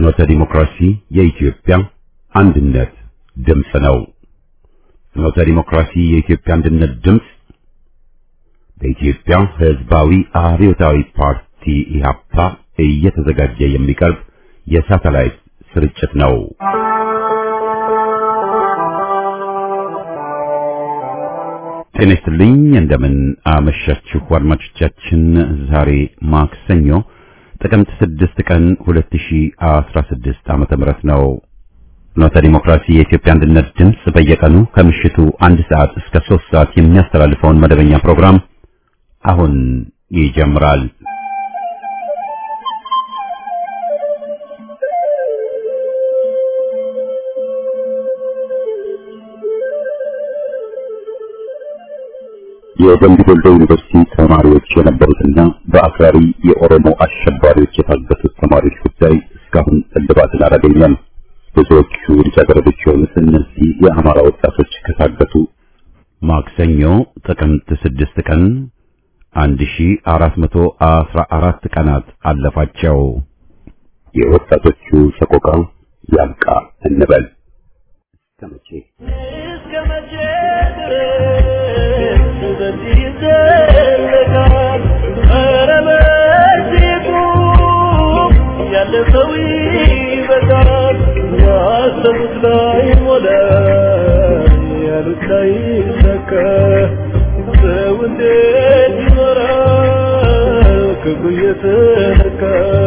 ፍኖተ ዲሞክራሲ የኢትዮጵያ አንድነት ድምፅ ነው። ፍኖተ ዲሞክራሲ የኢትዮጵያ አንድነት ድምፅ በኢትዮጵያ ሕዝባዊ አብዮታዊ ፓርቲ ኢህአፓ እየተዘጋጀ የሚቀርብ የሳተላይት ስርጭት ነው። ጤና ይስጥልኝ። እንደምን አመሻችሁ አድማጮቻችን። ዛሬ ማክሰኞ ጥቅምት 6 ቀን 2016 ዓመተ ምህረት ነው። ፍኖተ ዲሞክራሲ የኢትዮጵያ አንድነት ድምፅ በየቀኑ ከምሽቱ አንድ ሰዓት እስከ 3 ሰዓት የሚያስተላልፈውን መደበኛ ፕሮግራም አሁን ይጀምራል። የደምቢ ዶሎ ዩኒቨርሲቲ ተማሪዎች የነበሩትና በአክራሪ የኦሮሞ አሸባሪዎች የታገቱት ተማሪዎች ጉዳይ እስካሁን እልባትን አላገኘም። ብዙዎቹ ልጃገረዶች የሆኑት እነዚህ የአማራ ወጣቶች ከታገቱ ማክሰኞ ጥቅምት ስድስት ቀን 1414 ቀናት አለፋቸው። የወጣቶቹ ሰቆቃ ያብቃ እንበል። እስከመቼ እስከ መቼ ድረስ በዚህ ይዘለቃል? ኧረ በዚህ ቁም፣ ያለፈው ይበቃል። ያሰቡት ላይ ሞላ፣ ያሉት ላይ ሰካ። ሰው እንዴት ይኖራል ክብሩ እየተነካ?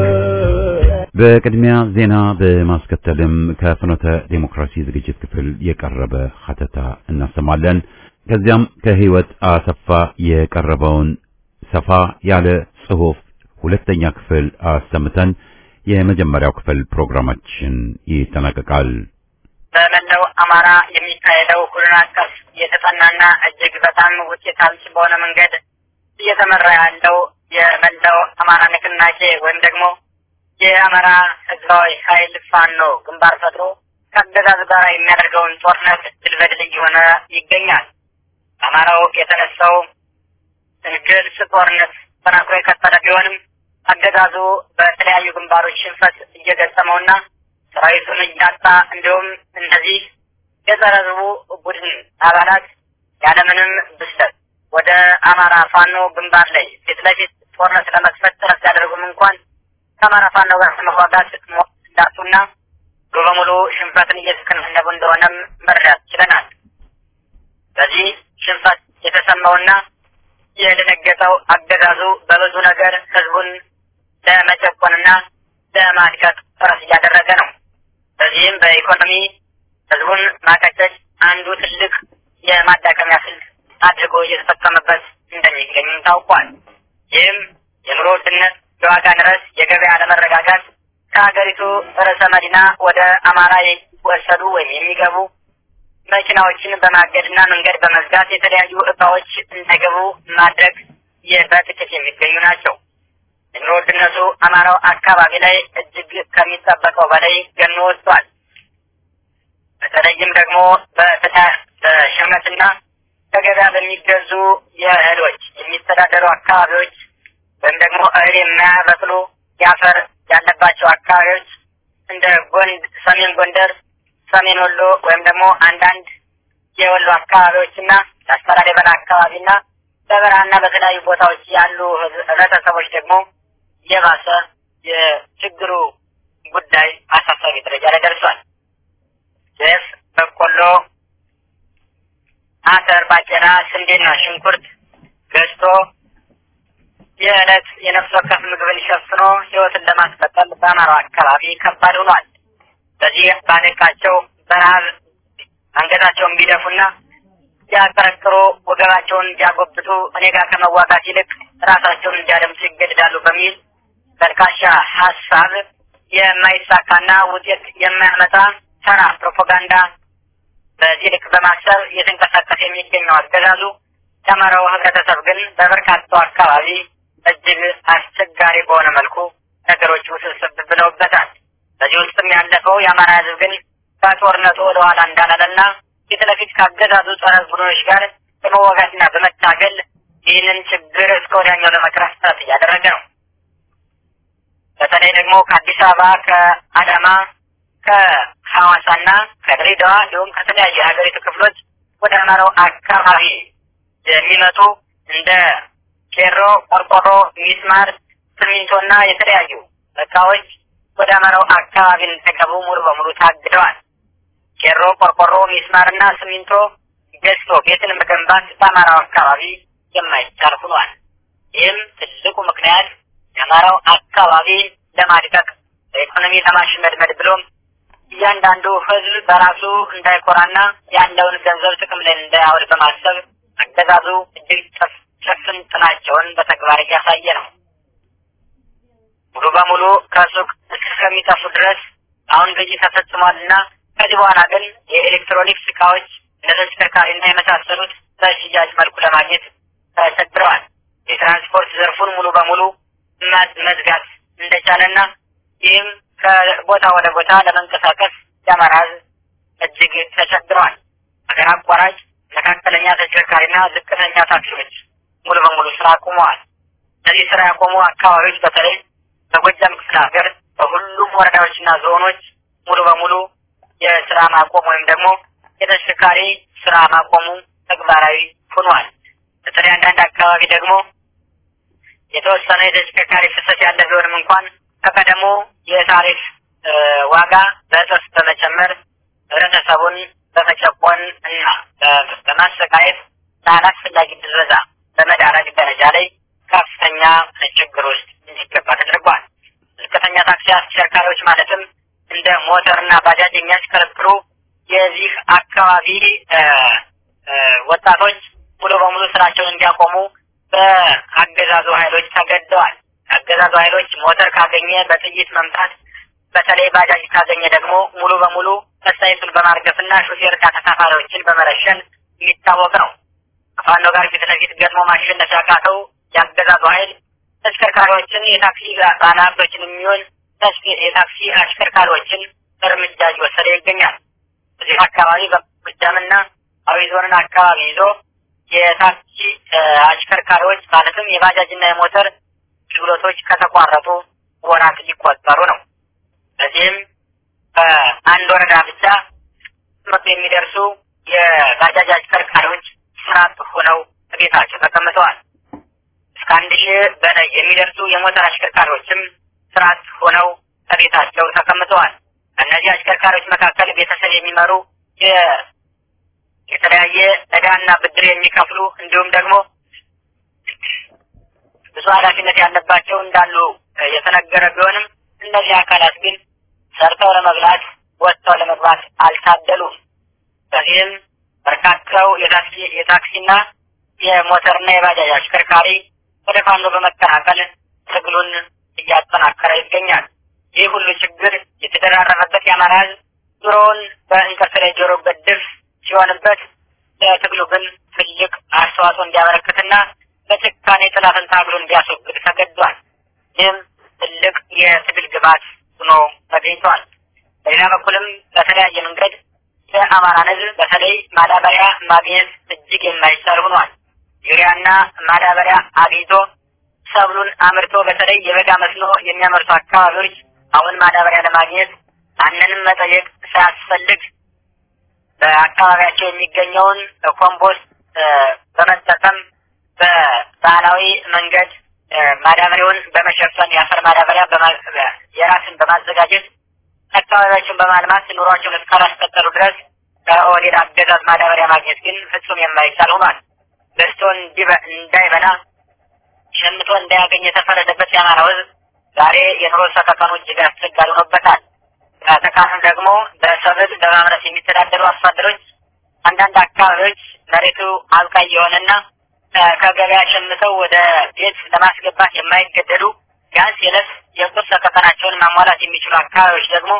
በቅድሚያ ዜና በማስከተልም ከፍኖተ ዴሞክራሲ ዝግጅት ክፍል የቀረበ ሀተታ እናሰማለን። ከዚያም ከህይወት አሰፋ የቀረበውን ሰፋ ያለ ጽሑፍ ሁለተኛ ክፍል አሰምተን የመጀመሪያው ክፍል ፕሮግራማችን ይጠናቀቃል። በመላው አማራ የሚካሄደው ሁሉን አቀፍ የተጠናና እጅግ በጣም ውጤት አልባ በሆነ መንገድ እየተመራ ያለው የመላው አማራ ንቅናቄ ወይም ደግሞ የአማራ ህዝባዊ ኃይል ፋኖ ግንባር ፈጥሮ ከአገዛዝ ጋር የሚያደርገውን ጦርነት ድል በድል እየሆነ ይገኛል። አማራው የተነሳው ግልጽ ጦርነት ተጠናክሮ የቀጠለ ቢሆንም አገዛዙ በተለያዩ ግንባሮች ሽንፈት እየገጠመውና ሰራዊቱን እያጣ እንዲሁም እነዚህ የጸረ ህዝቡ ቡድን አባላት ያለምንም ብስለት ወደ አማራ ፋኖ ግንባር ላይ ፊት ለፊት ጦርነት ለመክፈት ጥረት ሲያደርጉም እንኳን ከአማራ ፋኖ ጋር ለመዋጋት እንዳጡና ሙሉ በሙሉ ሽንፈትን እየተከናነቡ እንደሆነም መረዳት ችለናል። በዚህ ሽንፈት የተሰማውና የደነገጠው አገዛዙ በብዙ ነገር ህዝቡን ለመጨቆንና ለማድቀቅ ጥረት እያደረገ ነው። በዚህም በኢኮኖሚ ህዝቡን ማቀጨጭ አንዱ ትልቅ የማዳከሚያ ስልት አድርጎ እየተጠቀመበት እንደሚገኝም ታውቋል። ይህም የኑሮ ውድነት፣ የዋጋ ንረት፣ የገበያ አለመረጋጋት ከሀገሪቱ ርዕሰ መዲና ወደ አማራ የሚወሰዱ ወይም የሚገቡ መኪናዎችን በማገድና መንገድ በመዝጋት የተለያዩ እቃዎች እንዳይገቡ ማድረግ በጥቂት የሚገኙ ናቸው። የኑሮ ውድነቱ አማራው አካባቢ ላይ እጅግ ከሚጠበቀው በላይ ገኖ ወጥቷል። በተለይም ደግሞ በሸመትና ከገበያ በሚገዙ የእህሎች የሚተዳደሩ አካባቢዎች ወይም ደግሞ እህል የማያበቅሉ የአፈር ያለባቸው አካባቢዎች እንደ ጎንድ፣ ሰሜን ጎንደር፣ ሰሜን ወሎ ወይም ደግሞ አንዳንድ የወሎ አካባቢዎችና ላስታ ላሊበላ አካባቢና በበረሃና በተለያዩ ቦታዎች ያሉ ህብረተሰቦች ደግሞ የባሰ የችግሩ ጉዳይ አሳሳቢ ደረጃ ላይ ደርሷል። ጤፍ፣ በቆሎ፣ አተር፣ ባቄላ፣ ስንዴና ሽንኩርት ገዝቶ የዕለት የነፍስ ወከፍ ምግብን ሸፍኖ ህይወትን ለማስቀጠል በአማራው አካባቢ ከባድ ሆኗል። በዚህ ባደቃቸው በረሃብ አንገታቸውን ቢደፉና ሲያቀረቅሩ ወገባቸውን እንዲያጎብጡ እኔ ጋር ከመዋጋት ይልቅ ራሳቸውን እንዲያደምጡ ይገድዳሉ በሚል በርካሻ ሀሳብ የማይሳካና ውጤት የማያመጣ ተራ ፕሮፓጋንዳ በዚህ ልክ በማሰብ እየተንቀሳቀሰ የሚገኘው አገዛዙ የአማራው ህብረተሰብ ግን በበርካታው አካባቢ እጅግ አስቸጋሪ በሆነ መልኩ ነገሮች ውስብስብ ብለውበታል። በዚህ ውስጥም ያለፈው የአማራ ህዝብ ግን ከጦርነቱ ወደኋላ እንዳላለና ፊት ለፊት ካገዛዙ ጸረ ቡድኖች ጋር በመዋጋትና በመታገል ይህንን ችግር እስከ ወዲያኛው ለመቅረፍ ጥረት እያደረገ ነው። በተለይ በተለይ ደግሞ ከአዲስ አበባ፣ ከአዳማ፣ ከሐዋሳና ከድሬዳዋ እንዲሁም ከተለያዩ የሀገሪቱ ክፍሎች ወደ አማራው አካባቢ የሚመጡ እንደ ቄሮ፣ ቆርቆሮ፣ ሚስማር፣ ሲሚንቶና የተለያዩ እቃዎች ወደ አማራው አካባቢ እንዲገቡ ሙሉ በሙሉ ታግደዋል። ቄሮ፣ ቆርቆሮ፣ ሚስማርና ሲሚንቶ ገዝቶ ቤትን መገንባት በአማራው አካባቢ የማይቻል ሆኗል። ይህም ትልቁ ምክንያት የአማራው አካባቢ ለማድቀቅ በኢኮኖሚ ለማሽመድመድ ብሎም እያንዳንዱ ሕዝብ በራሱ እንዳይኮራና ያለውን ገንዘብ ጥቅም ላይ እንዳያውል በማሰብ አገዛዙ እጅግ ጭፍን ጥላቸውን በተግባር እያሳየ ነው። ሙሉ በሙሉ ከሱቅ እስከሚጠፉ ድረስ አሁን ግዢ ተፈጽሟልና ከዚህ በኋላ ግን የኤሌክትሮኒክስ እቃዎች እንደ ተሽከርካሪና የመሳሰሉት በሽያጭ መልኩ ለማግኘት ተቸግረዋል። የትራንስፖርት ዘርፉን ሙሉ በሙሉ መዝጋት እንደቻለና ይህም ከቦታ ወደ ቦታ ለመንቀሳቀስ የአማራ ሕዝብ እጅግ ተቸግረዋል። ሀገር አቋራጭ መካከለኛ ተሽከርካሪና ዝቅተኛ ታክሲዎች ሙሉ በሙሉ ስራ አቁመዋል። እነዚህ ስራ ያቆሙ አካባቢዎች በተለይ በጎጃም ክፍለ ሀገር በሁሉም ወረዳዎችና ዞኖች ሙሉ በሙሉ የስራ ማቆም ወይም ደግሞ የተሽከርካሪ ስራ ማቆሙ ተግባራዊ ሆኗል። በተለይ አንዳንድ አካባቢ ደግሞ የተወሰነ የተሽከርካሪ ፍሰት ያለ ቢሆንም እንኳን ከቀደሞ የታሪፍ ዋጋ በእጥፍ በመጨመር ህብረተሰቡን በመጨቆን እና በማሰቃየት ለአላስፈላጊ ብዝበዛ በመዳረግ ደረጃ ላይ ከፍተኛ ችግር ውስጥ እንዲገባ ተደርጓል። ዝቅተኛ ታክሲ አሽከርካሪዎች ማለትም እንደ ሞተርና ባጃጅ የሚያሽከረክሩ የዚህ አካባቢ ወጣቶች ሙሉ በሙሉ ስራቸውን እንዲያቆሙ በአገዛዙ ኃይሎች ተገደዋል። አገዛዙ ኃይሎች ሞተር ካገኘ በጥይት መምታት፣ በተለይ ባጃጅ ካገኘ ደግሞ ሙሉ በሙሉ መሳይቱን በማርገፍና ሹፌርና ተሳፋሪዎችን በመረሸን የሚታወቅ ነው። ከፋኖ ጋር ፊት ለፊት ገጥሞ ማሸነፍ ያቃተው የአገዛዙ ኃይል ተሽከርካሪዎችን የታክሲ ባለሀብቶችን የሚሆን የታክሲ አሽከርካሪዎችን እርምጃ እየወሰደ ይገኛል። እዚህ አካባቢ በጎጃምና አዊ ዞንን አካባቢ ይዞ የታክሲ አሽከርካሪዎች ማለትም የባጃጅና የሞተር አገልግሎቶች ከተቋረጡ ወራት ሊቆጠሩ ነው። በዚህም በአንድ ወረዳ ብቻ መቶ የሚደርሱ የባጃጅ አሽከርካሪዎች ስራ አጥ ሆነው ቤታቸው ተቀምጠዋል። እስከ አንድ ሺህ በላይ የሚደርሱ የሞተር አሽከርካሪዎችም ስራ አጥ ሆነው ከቤታቸው ተቀምጠዋል። ከእነዚህ አሽከርካሪዎች መካከል ቤተሰብ የሚመሩ የተለያየ ዕዳና ብድር የሚከፍሉ እንዲሁም ደግሞ ብዙ ኃላፊነት ያለባቸው እንዳሉ የተነገረ ቢሆንም እነዚህ አካላት ግን ሰርተው ለመብላት ወጥተው ለመግባት አልታደሉም። በዚህም በርካታው የታክሲ የታክሲና የሞተርና የባጃጅ አሽከርካሪ ወደ ፋኖ በመቀላቀል ትግሉን እያጠናከረ ይገኛል። ይህ ሁሉ ችግር የተደራረበበት የአማራ ሕዝብ ኑሮውን በእንቅርት ላይ ጆሮ ገድፍ ሲሆንበት ለትግሉ ግን ትልቅ አስተዋጽኦ እንዲያበረክትና በጭካኔ ጥላትን ታግሎ እንዲያስወግድ ተገዷል። ይህም ትልቅ የትግል ግባት ሆኖ ተገኝቷል። በሌላ በኩልም በተለያየ መንገድ የአማራን ሕዝብ በተለይ ማዳበሪያ ማግኘት እጅግ የማይቻል ሆኗል። ዩሪያና ማዳበሪያ አግኝቶ ሰብሉን አምርቶ በተለይ የበጋ መስኖ የሚያመርቱ አካባቢዎች አሁን ማዳበሪያ ለማግኘት ማንንም መጠየቅ ሳያስፈልግ በአካባቢያቸው የሚገኘውን ኮምፖስት በመጠቀም በባህላዊ መንገድ ማዳበሪያውን በመሸፈን የአፈር ማዳበሪያ የራስን በማዘጋጀት አካባቢያቸውን በማልማት ኑሯቸውን እስካላስቀጠሉ ድረስ ከኦህዴድ አገዛዝ ማዳበሪያ ማግኘት ግን ፍጹም የማይቻል ሆኗል። ገዝቶ እንዳይበላ ሸምቶ እንዳያገኝ የተፈረደበት የአማራው ሕዝብ ዛሬ የኑሮ ሰቀቀኑ እጅግ አስቸጋሪ ሆኖበታል። በተቃራኒ ደግሞ በሰብል በማምረት የሚተዳደሩ አርሶ አደሮች አንዳንድ አካባቢዎች መሬቱ አብቃይ የሆነና ከገበያ ሸምተው ወደ ቤት ለማስገባት የማይገደዱ ቢያንስ የዕለት የቁርስ ሰቀቀናቸውን ማሟላት የሚችሉ አካባቢዎች ደግሞ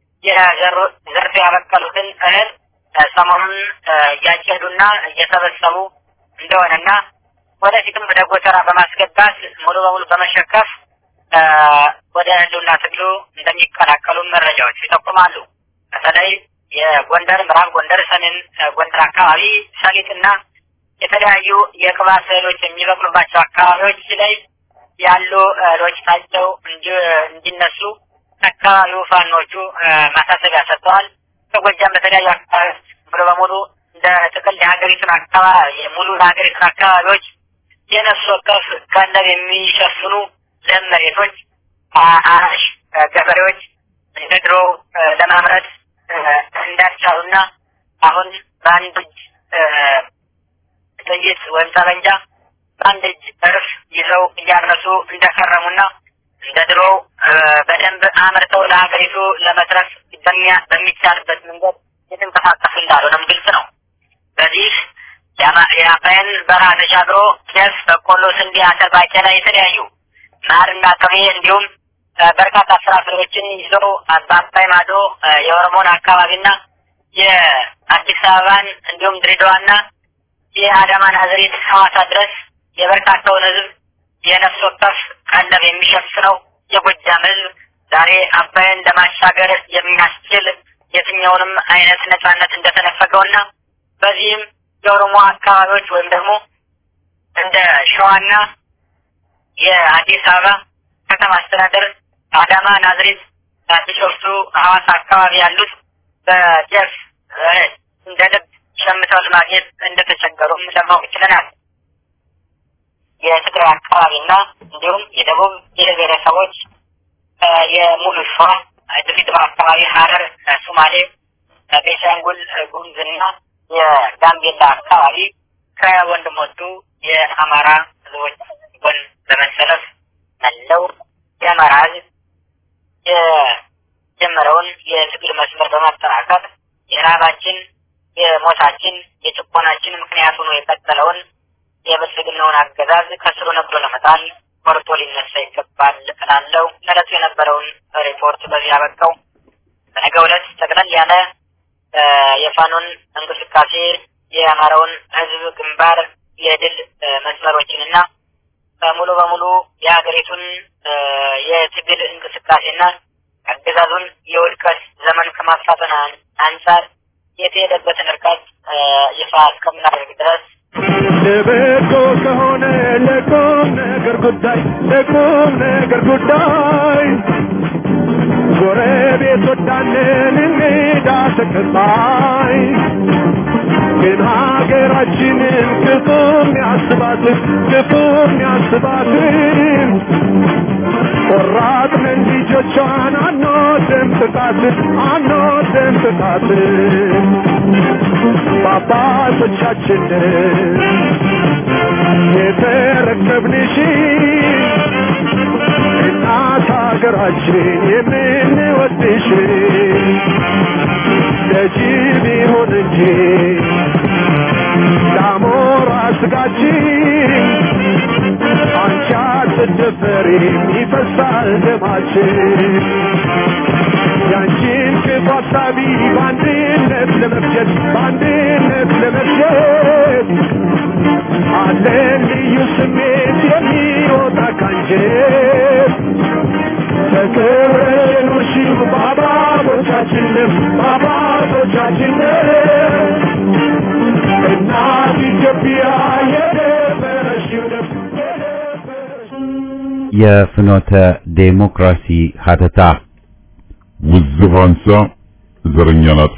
የዘርፍ ያበቀሉትን እህል ሰሞኑን እያጨዱና እየሰበሰቡ እንደሆነና ወደፊትም ወደ ጎተራ በማስገባት ሙሉ በሙሉ በመሸከፍ ወደ ህልውና ትግሉ እንደሚቀላቀሉ መረጃዎች ይጠቁማሉ። በተለይ የጎንደር፣ ምዕራብ ጎንደር፣ ሰሜን ጎንደር አካባቢ ሰሊጥና የተለያዩ የቅባት እህሎች የሚበቅሉባቸው አካባቢዎች ላይ ያሉ እህሎች ታጭተው እንዲነሱ አካባቢው ፋኖቹ ማሳሰቢያ ሰጥተዋል። ከጎጃም በተለያዩ አካባቢዎች ሙሉ በሙሉ እንደ ጥቅል የሀገሪቱን አካባቢ ሙሉ የሀገሪቱን አካባቢዎች የነፍስ ወከፍ ቀለብ የሚሸፍኑ ለም መሬቶች አራሽ ገበሬዎች እንደ ድሮ ለማምረት እንዳልቻሉና አሁን በአንድ እጅ ጥይት ወይም ጠመንጃ በአንድ እጅ እርፍ ይዘው እያረሱ እንደከረሙና እንደ ድሮ በደንብ አምርተው ለሀገሪቱ ለመትረፍ በሚቻልበት መንገድ የተንቀሳቀሱ እንዳልሆነም ግልጽ ነው። በዚህ የአባይን በረሃ ተሻግሮ ጤፍ፣ በቆሎ፣ ስንዴ፣ አተር፣ ባቄላ የተለያዩ ማርና ቅቤ እንዲሁም በርካታ ፍራፍሬዎችን ይዘው በአባይ ማዶ የኦሮሞን አካባቢና የአዲስ አበባን እንዲሁም ድሬዳዋና የአዳማ ናዝሬት ሐዋሳ ድረስ የበርካታውን ሕዝብ የነፍስ ወከፍ ቀለብ የሚሸፍነው የጎጃም ሕዝብ ዛሬ አባይን ለማሻገር የሚያስችል የትኛውንም አይነት ነጻነት እንደተነፈገውና በዚህም የኦሮሞ አካባቢዎች ወይም ደግሞ እንደ ሸዋና የአዲስ አበባ ከተማ አስተዳደር አዳማ፣ ናዝሬት፣ ቢሾፍቱ፣ ሐዋሳ አካባቢ ያሉት በጤፍ እንደ ልብ ሸምተው ለማግኘት እንደተቸገሩም ለማወቅ ችለናል። የትግራይ አካባቢና እንዲሁም የደቡብ ብሔር ብሔረሰቦች የሙሉ ሸዋ፣ ድሬዳዋ አካባቢ፣ ሐረር፣ ሶማሌ፣ ቤንሻንጉል ጉሙዝና የጋምቤላ አካባቢ ከወንድሞቹ የአማራ ህዝቦች ጎን በመሰለፍ መለው የአማራ ህዝብ የጀመረውን የትግል መስመር በማጠናከር የረሃባችን፣ የሞታችን፣ የጭቆናችን ምክንያት ሆኖ የቀጠለውን የብልጽግናውን አገዛዝ ከስሩ ነቅሎ ለመጣል ቆርጦ ሊነሳ ይገባል እላለሁ። ለዕለቱ የነበረውን ሪፖርት በዚህ አበቃው። በነገው ዕለት ጠቅለል ያለ የፋኖን እንቅስቃሴ የአማራውን ህዝብ ግንባር የድል መስመሮችንና ሙሉ በሙሉ የሀገሪቱን የትግል እንቅስቃሴና አገዛዙን የውድቀት ዘመን ከማፋጠን አንጻር የተሄደበትን እርቀት ይፋ እስከምናደርግ ድረስ ለበጎ ከሆነ ለቁም ነገር ጉዳይ ለቁም ነገር ጉዳይ ጎረቤት ወዳለን እንግዳ ተቀባይ ግን ሀገራችንን ክፉም ያስባትን ክፉም ያስባትን ቆራጥንን ልጆቿን አንወድም ጥቃትን አንወድም ጥቃትን በአባቶቻችን የተረከብንሽ እናት ሀገራችን የምንወድሽ ለጅብ ይሁን እንጂ ለአሞራ ስጋችን አንቺ አትደፈሪም ይፈሳል ደማችን ያንቺን ክፉ ሀሳቢ በአንድነት ለመፍጀት በአንድነት ለመፍጀት አለን ልዩ ስሜት የሚወጣ ካንጀት ተከብረሽ የኖርሽው በአባቶቻችን ደም በአባቶቻችን ደም እናት ኢትዮጵያ የደፈረሽው ደም የፍኖተ ዴሞክራሲ ሀተታ ውዝፍ አንሳ፣ ዘረኛን አጥፋ።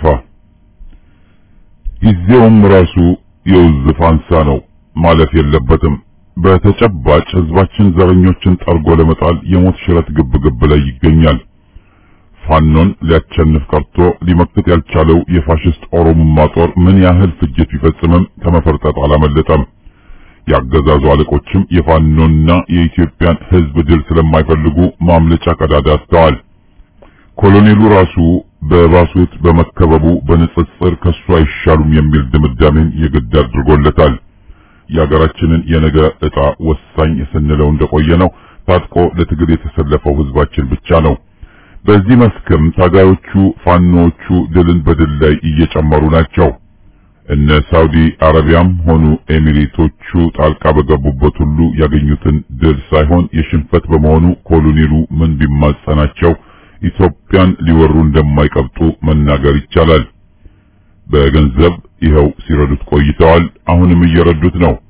ጊዜውም ራሱ የውዝፍ አንሳ ነው ማለፍ የለበትም። በተጨባጭ ህዝባችን ዘረኞችን ጠርጎ ለመጣል የሞት ሽረት ግብግብ ላይ ይገኛል። ፋኖን ሊያቸንፍ ቀርቶ ሊመክት ያልቻለው የፋሽስት ኦሮሞማ ጦር ምን ያህል ፍጅት ቢፈጽምም ከመፈርጠጥ አላመለጠም። ያገዛዙ አለቆችም የፋኖና የኢትዮጵያን ህዝብ ድል ስለማይፈልጉ ማምለጫ ቀዳዳ አስተዋል። ኮሎኔሉ ራሱ በባሱት በመከበቡ በንጽጽር ከሱ አይሻሉም የሚል ድምዳሜን የግድ አድርጎለታል። የሀገራችንን የነገ ዕጣ ወሳኝ ስንለው እንደቆየ ነው ታጥቆ ለትግል የተሰለፈው ህዝባችን ብቻ ነው። በዚህ መስክም ታጋዮቹ ፋኖቹ ድልን በድል ላይ እየጨመሩ ናቸው። እነ ሳውዲ አረቢያም ሆኑ ኤሚሬቶቹ ጣልቃ በገቡበት ሁሉ ያገኙትን ድል ሳይሆን የሽንፈት በመሆኑ ኮሎኔሉ ምን ቢማጸናቸው ኢትዮጵያን ሊወሩ እንደማይቀብጡ መናገር ይቻላል። በገንዘብ ይኸው ሲረዱት ቆይተዋል። አሁንም እየረዱት ነው።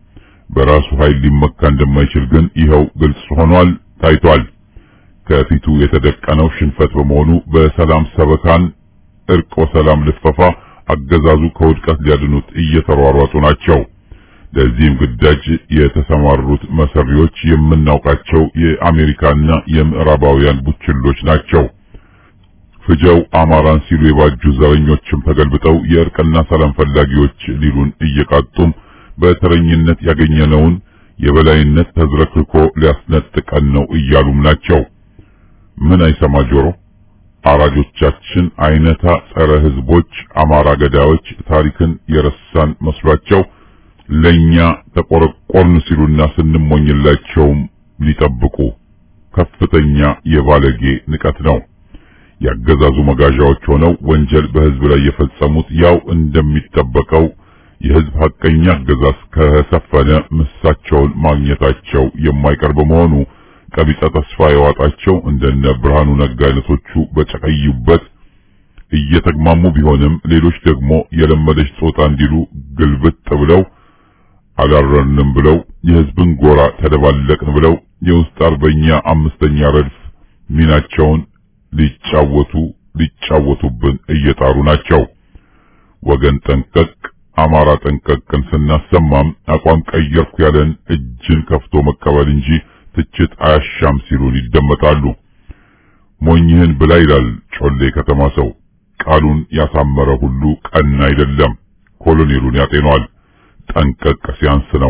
በራሱ ኃይል ሊመካ እንደማይችል ግን ይኸው ግልጽ ሆኗል፣ ታይቷል። ከፊቱ የተደቀነው ሽንፈት በመሆኑ በሰላም ሰበካን እርቅ ወሰላም ልፈፋ አገዛዙ ከውድቀት ሊያድኑት እየተሯሯጡ ናቸው። ለዚህም ግዳጅ የተሰማሩት መሰሪዎች የምናውቃቸው የአሜሪካና የምዕራባውያን ቡችሎች ናቸው። ፍጀው አማራን ሲሉ የባጁ ዘረኞችም ተገልብጠው የእርቅና ሰላም ፈላጊዎች ሊሉን እየቃጡም በተረኝነት ያገኘነውን የበላይነት ተዝረክርኮ ሊያስነጥቀን ነው እያሉም ናቸው። ምን አይሰማ ጆሮ? አራጆቻችን አይነታ ጸረ ህዝቦች አማራ ገዳዮች ታሪክን የረሳን መስሏቸው ለኛ ተቆረቆርን ሲሉና ስንሞኝላቸውም ሊጠብቁ ከፍተኛ የባለጌ ንቀት ነው። ያገዛዙ መጋዣዎች ሆነው ወንጀል በህዝብ ላይ የፈጸሙት ያው እንደሚጠበቀው የህዝብ ሐቀኛ አገዛዝ ከሰፈነ ምሳቸውን ማግኘታቸው የማይቀር በመሆኑ ቀቢጸ ተስፋ የዋጣቸው እንደነ ብርሃኑ ነጋ አይነቶቹ በጨቀዩበት እየተግማሙ ቢሆንም ሌሎች ደግሞ የለመደች ጾታ እንዲሉ ግልብጥ ብለው አላረንም ብለው የህዝብን ጎራ ተደባለቅን ብለው የውስጥ አርበኛ አምስተኛ ረድፍ ሚናቸውን ሊጫወቱ ሊጫወቱብን እየጣሩ ናቸው። ወገን ጠንቀቅ፣ አማራ ጠንቀቅን ስናሰማም አቋም ቀየርኩ ያለን እጅን ከፍቶ መቀበል እንጂ ትችት አያሻም ሲሉን ይደመጣሉ። ሞኝህን ብላ ይላል ጮሌ ከተማ ሰው። ቃሉን ያሳመረ ሁሉ ቀና አይደለም። ኮሎኔሉን ያጤኗል። ጠንቀቅ ሲያንስ ነው።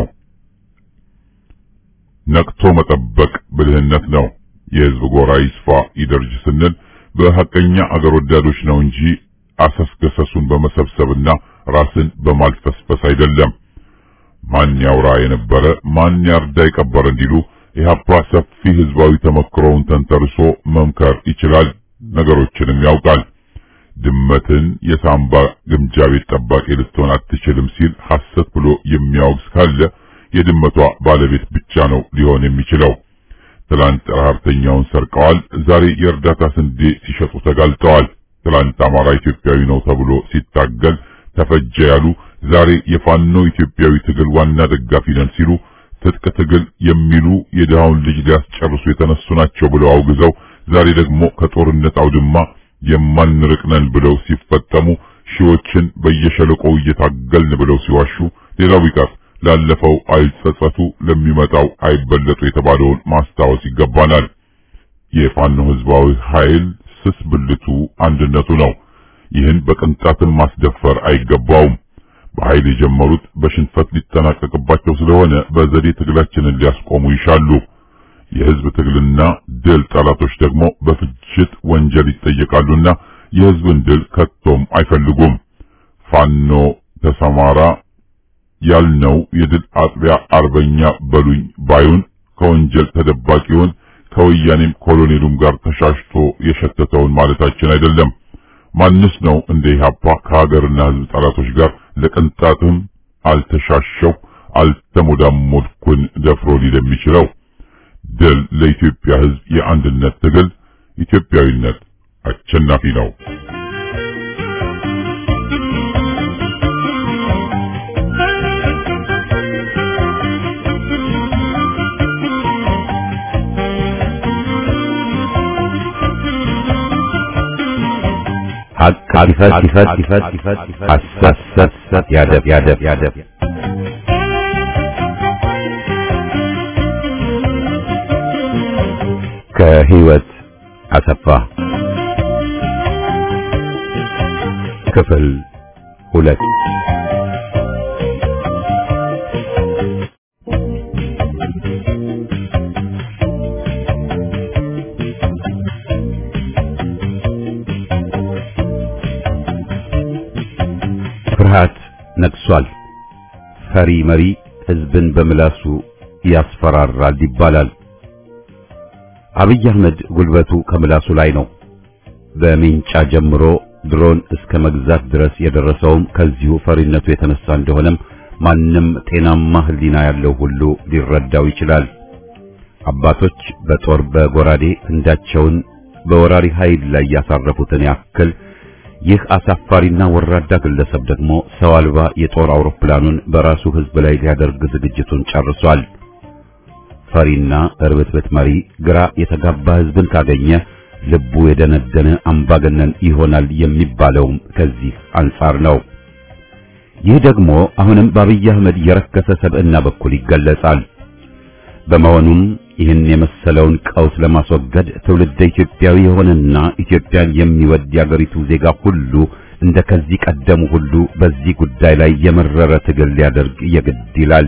ነቅቶ መጠበቅ ብልህነት ነው። የህዝብ ጎራ ይስፋ ይደርጅ ስንል በሐቀኛ አገር ወዳዶች ነው እንጂ አሰስገሰሱን በመሰብሰብና ራስን በማልፈስፈስ አይደለም። ማን ያውራ የነበረ ማን ያርዳ የቀበረ እንዲሉ ኢህአፓ ሰፊ ህዝባዊ ተመክሮውን ተንተርሶ መምከር ይችላል፣ ነገሮችንም ያውቃል። ድመትን የሳምባ ግምጃ ቤት ጠባቂ ልትሆን አትችልም ሲል ሐሰት ብሎ የሚያወግዝ ካለ የድመቷ ባለቤት ብቻ ነው ሊሆን የሚችለው። ትላንት ረሀብተኛውን ሰርቀዋል፣ ዛሬ የእርዳታ ስንዴ ሲሸጡ ተጋልጠዋል። ትላንት አማራ ኢትዮጵያዊ ነው ተብሎ ሲታገል ተፈጀ ያሉ ዛሬ የፋኖ ኢትዮጵያዊ ትግል ዋና ደጋፊ ነን ሲሉ ትጥቅ ትግል የሚሉ የድሃውን ልጅ ሊያስጨርሱ የተነሱ ናቸው ብለው አውግዘው ዛሬ ደግሞ ከጦርነት አውድማ የማንርቅ ነን ብለው ሲፈጠሙ ሺዎችን በየሸለቆው እየታገልን ብለው ሲዋሹ ሌላው ቢቀር ላለፈው አይጸጸቱ ለሚመጣው አይበለጡ የተባለውን ማስታወስ ይገባናል። የፋኖ ህዝባዊ ኃይል ስስ ብልቱ አንድነቱ ነው። ይህን በቅንጣትን ማስደፈር አይገባውም። በኃይል የጀመሩት በሽንፈት ሊጠናቀቅባቸው ስለሆነ በዘዴ ትግላችንን ሊያስቆሙ ይሻሉ። የህዝብ ትግልና ድል ጠላቶች ደግሞ በፍጅት ወንጀል ይጠየቃሉና የህዝብን ድል ከቶም አይፈልጉም። ፋኖ ተሰማራ ያልነው የድል አጥቢያ አርበኛ በሉኝ ባዩን ከወንጀል ተደባቂውን ከወያኔም ኮሎኔሉም ጋር ተሻሽቶ የሸተተውን ማለታችን አይደለም። ማንስ ነው እንደ ኢህአፓ ከሀገርና ህዝብ ጠላቶች ጋር ለቅንጣትም አልተሻሸው አልተሞዳሞድኩን ደፍሮ ሊል የሚችለው? ድል ለኢትዮጵያ ህዝብ የአንድነት ትግል፣ ኢትዮጵያዊነት አሸናፊ ነው። ሀቅ ይፈት ይፈት ይፈት ይፈት ሐሰት ሰት ሰት ያደብ ያደብ ያደብ ከህይወት አሰፋ ክፍል ሁለት ፍርሃት ነግሷል። ፈሪ መሪ ህዝብን በምላሱ ያስፈራራል ይባላል። አብይ አህመድ ጉልበቱ ከምላሱ ላይ ነው። በሜንጫ ጀምሮ ድሮን እስከ መግዛት ድረስ የደረሰውም ከዚሁ ፈሪነቱ የተነሳ እንደሆነም ማንም ጤናማ ህሊና ያለው ሁሉ ሊረዳው ይችላል። አባቶች በጦር በጎራዴ ክንዳቸውን በወራሪ ኃይል ላይ ያሳረፉትን ያክል ይህ አሳፋሪና ወራዳ ግለሰብ ደግሞ ሰው አልባ የጦር አውሮፕላኑን በራሱ ሕዝብ ላይ ሊያደርግ ዝግጅቱን ጨርሷል። ፈሪና እርብትበት መሪ ግራ የተጋባ ሕዝብን ካገኘ ልቡ የደነደነ አምባገነን ይሆናል የሚባለውም ከዚህ አንጻር ነው። ይህ ደግሞ አሁንም በአብይ አህመድ የረከሰ ሰብዕና በኩል ይገለጻል። በመሆኑም ይህን የመሰለውን ቀውስ ለማስወገድ ትውልደ ኢትዮጵያዊ የሆነና ኢትዮጵያን የሚወድ የአገሪቱ ዜጋ ሁሉ እንደ ከዚህ ቀደሙ ሁሉ በዚህ ጉዳይ ላይ የመረረ ትግል ሊያደርግ የግድ ይላል።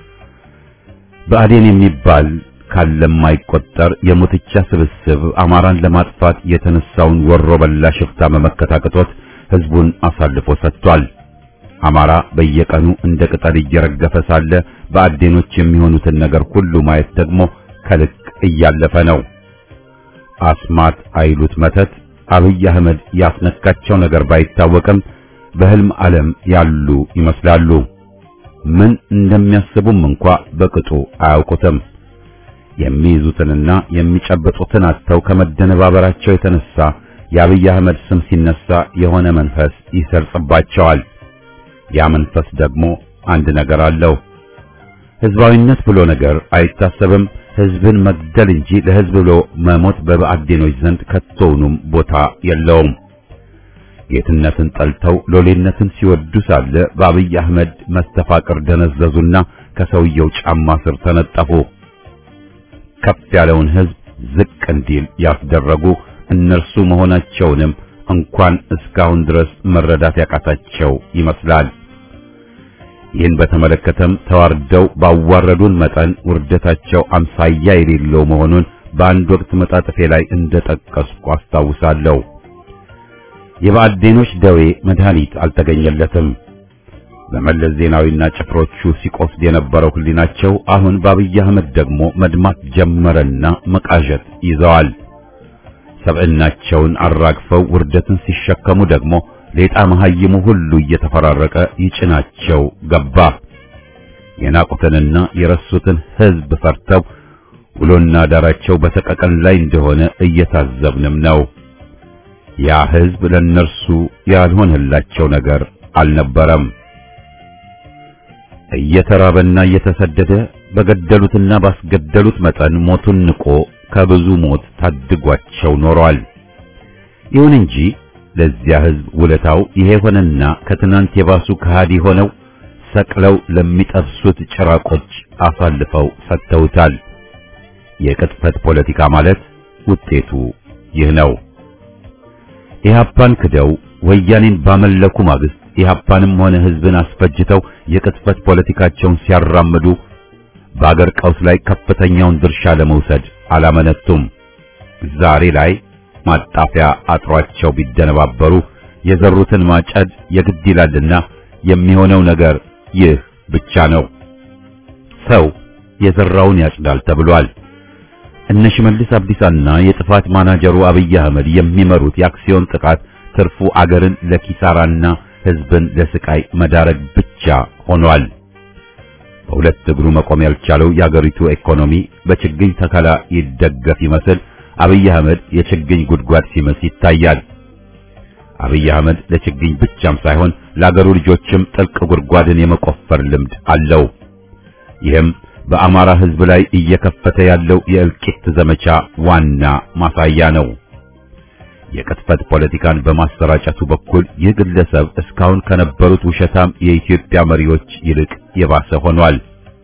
ብአዴን የሚባል ካለም አይቆጠር የሙትቻ ስብስብ አማራን ለማጥፋት የተነሳውን ወሮ በላ ሽፍታ መመከት አቅቶት ሕዝቡን አሳልፎ ሰጥቷል። አማራ በየቀኑ እንደ ቅጠል እየረገፈ ሳለ በአዴኖች የሚሆኑትን ነገር ሁሉ ማየት ደግሞ ከልክ እያለፈ ነው። አስማት አይሉት መተት አብይ አህመድ ያስነካቸው ነገር ባይታወቅም በህልም ዓለም ያሉ ይመስላሉ። ምን እንደሚያስቡም እንኳ በቅጡ አያውቁትም። የሚይዙትንና የሚጨብጡትን አጥተው ከመደነባበራቸው የተነሳ የአብይ አህመድ ስም ሲነሳ የሆነ መንፈስ ይሰርጽባቸዋል። ያ መንፈስ ደግሞ አንድ ነገር አለው። ህዝባዊነት ብሎ ነገር አይታሰብም። ህዝብን መግደል እንጂ ለህዝብ ብሎ መሞት በብአዴኖች ዘንድ ከቶውኑም ቦታ የለውም። ጌትነትን ጠልተው ሎሌነትን ሲወዱ ሳለ በአብይ አህመድ መስተፋቅር ደነዘዙና ከሰውየው ጫማ ስር ተነጠፉ። ከፍ ያለውን ህዝብ ዝቅ እንዲል ያስደረጉ እነርሱ መሆናቸውንም እንኳን እስካሁን ድረስ መረዳት ያቃታቸው ይመስላል። ይህን በተመለከተም ተዋርደው ባዋረዱን መጠን ውርደታቸው አምሳያ የሌለው መሆኑን በአንድ ወቅት መጣጥፌ ላይ እንደጠቀስኩ አስታውሳለሁ። የብአዴኖች ደዌ መድኃኒት አልተገኘለትም። በመለስ ዜናዊና ጭፍሮቹ ሲቆስድ የነበረው ህሊናቸው አሁን በአብይ አህመድ ደግሞ መድማት ጀመረና መቃዠት ይዘዋል። ሰብዕናቸውን አራግፈው ውርደትን ሲሸከሙ ደግሞ ሌጣ መሐይሙ ሁሉ እየተፈራረቀ ይጭናቸው ገባ። የናቁትንና የረሱትን ህዝብ ፈርተው ውሎና ዳራቸው በሰቀቀን ላይ እንደሆነ እየታዘብንም ነው። ያ ህዝብ ለነርሱ ያልሆነላቸው ነገር አልነበረም። እየተራበና እየተሰደደ በገደሉትና ባስገደሉት መጠን ሞቱን ንቆ ከብዙ ሞት ታድጓቸው ኖሯል። ይሁን እንጂ ለዚያ ህዝብ ውለታው ይሄ ሆነና ከትናንት የባሱ ከሃዲ ሆነው ሰቅለው ለሚጠብሱት ጭራቆች አሳልፈው ሰጥተውታል። የቅጥፈት ፖለቲካ ማለት ውጤቱ ይህ ነው። ኢህአፓን ክደው ወያኔን ባመለኩ ማግስት ኢህአፓንም ሆነ ህዝብን አስፈጅተው የቅጥፈት ፖለቲካቸውን ሲያራምዱ በአገር ቀውስ ላይ ከፍተኛውን ድርሻ ለመውሰድ አላመነቱም። ዛሬ ላይ ማጣፊያ አጥሯቸው ቢደነባበሩ የዘሩትን ማጨድ የግድ ይላልና የሚሆነው ነገር ይህ ብቻ ነው። ሰው የዘራውን ያጭዳል ተብሏል። እነ ሽመልስ አብዲሳና የጥፋት ማናጀሩ አብይ አህመድ የሚመሩት የአክሲዮን ጥቃት ትርፉ አገርን ለኪሳራና ህዝብን ለስቃይ መዳረግ ብቻ ሆኗል። በሁለት እግሩ መቆም ያልቻለው የአገሪቱ ኢኮኖሚ በችግኝ ተከላ ይደገፍ ይመስል አብይ አህመድ የችግኝ ጉድጓድ ሲመስ ይታያል። አብይ አህመድ ለችግኝ ብቻም ሳይሆን ለአገሩ ልጆችም ጥልቅ ጉድጓድን የመቆፈር ልምድ አለው። ይህም በአማራ ህዝብ ላይ እየከፈተ ያለው የእልቂት ዘመቻ ዋና ማሳያ ነው። የቅጥፈት ፖለቲካን በማሰራጨቱ በኩል ይህ ግለሰብ እስካሁን ከነበሩት ውሸታም የኢትዮጵያ መሪዎች ይልቅ የባሰ ሆኗል።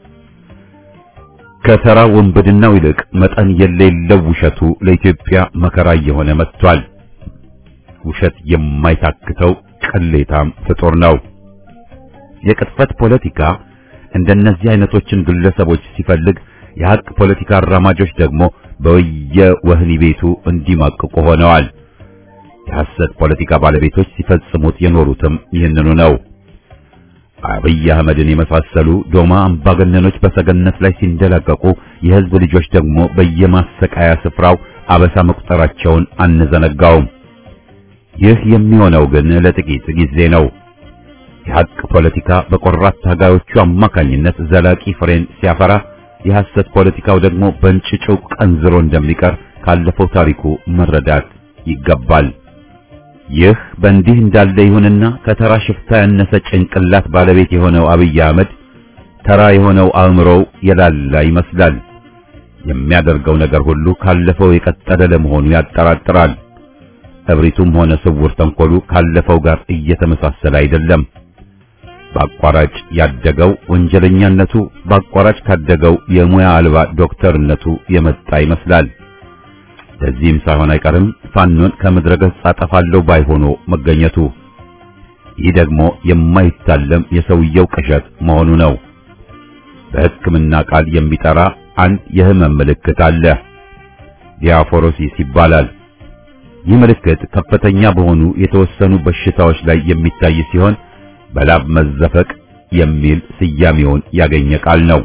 ከተራ ወንበድናው ይልቅ መጠን የሌለው ውሸቱ ለኢትዮጵያ መከራ እየሆነ መጥቷል። ውሸት የማይታክተው ቅሌታም ፍጡር ነው። የቅጥፈት ፖለቲካ እንደነዚህ አይነቶችን ግለሰቦች ሲፈልግ የሐቅ ፖለቲካ አራማጆች ደግሞ በየወህኒ ቤቱ እንዲማቅቁ ሆነዋል። የሐሰት ፖለቲካ ባለቤቶች ሲፈጽሙት የኖሩትም ይህንኑ ነው። አብይ አህመድን የመሳሰሉ ዶማ አምባገነኖች በሰገነት ላይ ሲንደላቀቁ የህዝብ ልጆች ደግሞ በየማሰቃያ ስፍራው አበሳ መቁጠራቸውን አንዘነጋውም። ይህ የሚሆነው ግን ለጥቂት ጊዜ ነው። የሐቅ ፖለቲካ በቆራት ታጋዮቹ አማካኝነት ዘላቂ ፍሬን ሲያፈራ፣ የሐሰት ፖለቲካው ደግሞ በእንጭጩ ቀንዝሮ እንደሚቀር ካለፈው ታሪኩ መረዳት ይገባል። ይህ በእንዲህ እንዳለ ይሁንና ከተራ ሽፍታ ያነሰ ጭንቅላት ባለቤት የሆነው አብይ አህመድ ተራ የሆነው አእምሮው የላላ ይመስላል። የሚያደርገው ነገር ሁሉ ካለፈው የቀጠለ ለመሆኑ ያጠራጥራል። እብሪቱም ሆነ ስውር ተንኮሉ ካለፈው ጋር እየተመሳሰለ አይደለም። በአቋራጭ ያደገው ወንጀለኛነቱ በአቋራጭ ካደገው የሙያ አልባ ዶክተርነቱ የመጣ ይመስላል። ለዚህም ሳይሆን አይቀርም ፋኖን ከምድረ ገጽ አጠፋለሁ ባይ ሆኖ መገኘቱ። ይህ ደግሞ የማይታለም የሰውየው ቅዠት መሆኑ ነው። በሕክምና ቃል የሚጠራ አንድ የህመም ምልክት አለ። ዲያፎሮሲስ ይባላል። ይህ ምልክት ከፍተኛ በሆኑ የተወሰኑ በሽታዎች ላይ የሚታይ ሲሆን በላብ መዘፈቅ የሚል ስያሜውን ያገኘ ቃል ነው።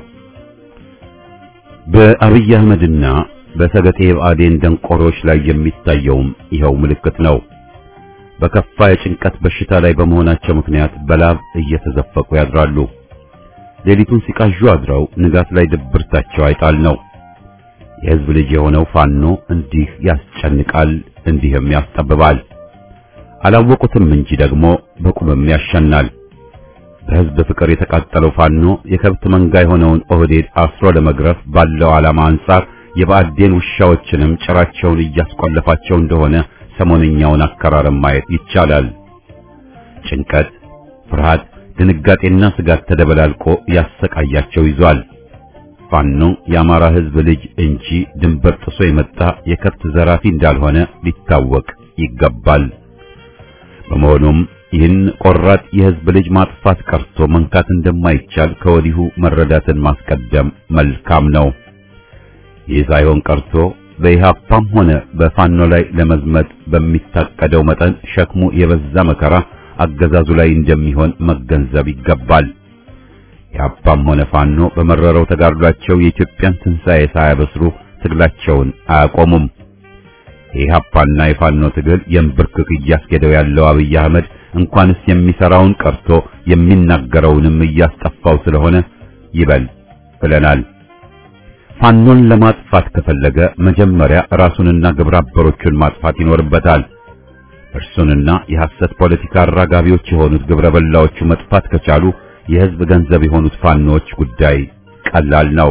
በአብይ አህመድና በሰገጤ ብአዴን ደንቆሮች ላይ የሚታየውም ይኸው ምልክት ነው። በከፋ የጭንቀት በሽታ ላይ በመሆናቸው ምክንያት በላብ እየተዘፈቁ ያድራሉ። ሌሊቱን ሲቃዡ አድረው ንጋት ላይ ድብርታቸው አይጣል ነው። የህዝብ ልጅ የሆነው ፋኖ እንዲህ ያስጨንቃል፣ እንዲህም ያስጠብባል። አላወቁትም እንጂ ደግሞ በቁምም ያሸናል። በህዝብ ፍቅር የተቃጠለው ፋኖ የከብት መንጋ የሆነውን ኦህዴድ አስሮ ለመግረፍ ባለው ዓላማ አንጻር የብአዴን ውሻዎችንም ጭራቸውን እያስቆለፋቸው እንደሆነ ሰሞነኛውን አከራረም ማየት ይቻላል። ጭንቀት፣ ፍርሃት፣ ድንጋጤና ስጋት ተደበላልቆ ያሰቃያቸው ይዟል። ፋኖ የአማራ ህዝብ ልጅ እንጂ ድንበር ጥሶ የመጣ የከብት ዘራፊ እንዳልሆነ ሊታወቅ ይገባል። በመሆኑም ይህን ቆራጥ የህዝብ ልጅ ማጥፋት ቀርቶ መንካት እንደማይቻል ከወዲሁ መረዳትን ማስቀደም መልካም ነው። ይህ ሳይሆን ቀርቶ በኢህአፓም ሆነ በፋኖ ላይ ለመዝመት በሚታቀደው መጠን ሸክሙ የበዛ መከራ አገዛዙ ላይ እንደሚሆን መገንዘብ ይገባል። ኢህአፓም ሆነ ፋኖ በመረረው ተጋድሏቸው የኢትዮጵያን ትንሣኤ ሳያበስሩ ትግላቸውን አያቆሙም። የኢህአፓና የፋኖ ትግል የንብርክክ እያስኬደው ያለው አብይ አህመድ እንኳንስ የሚሰራውን ቀርቶ የሚናገረውንም እያስጠፋው ስለሆነ ይበል ብለናል። ፋኖን ለማጥፋት ከፈለገ መጀመሪያ ራሱንና ግብረ አበሮቹን ማጥፋት ይኖርበታል። እርሱንና የሐሰት ፖለቲካ አራጋቢዎች የሆኑት ግብረ በላዎቹ መጥፋት ከቻሉ የህዝብ ገንዘብ የሆኑት ፋኖች ጉዳይ ቀላል ነው።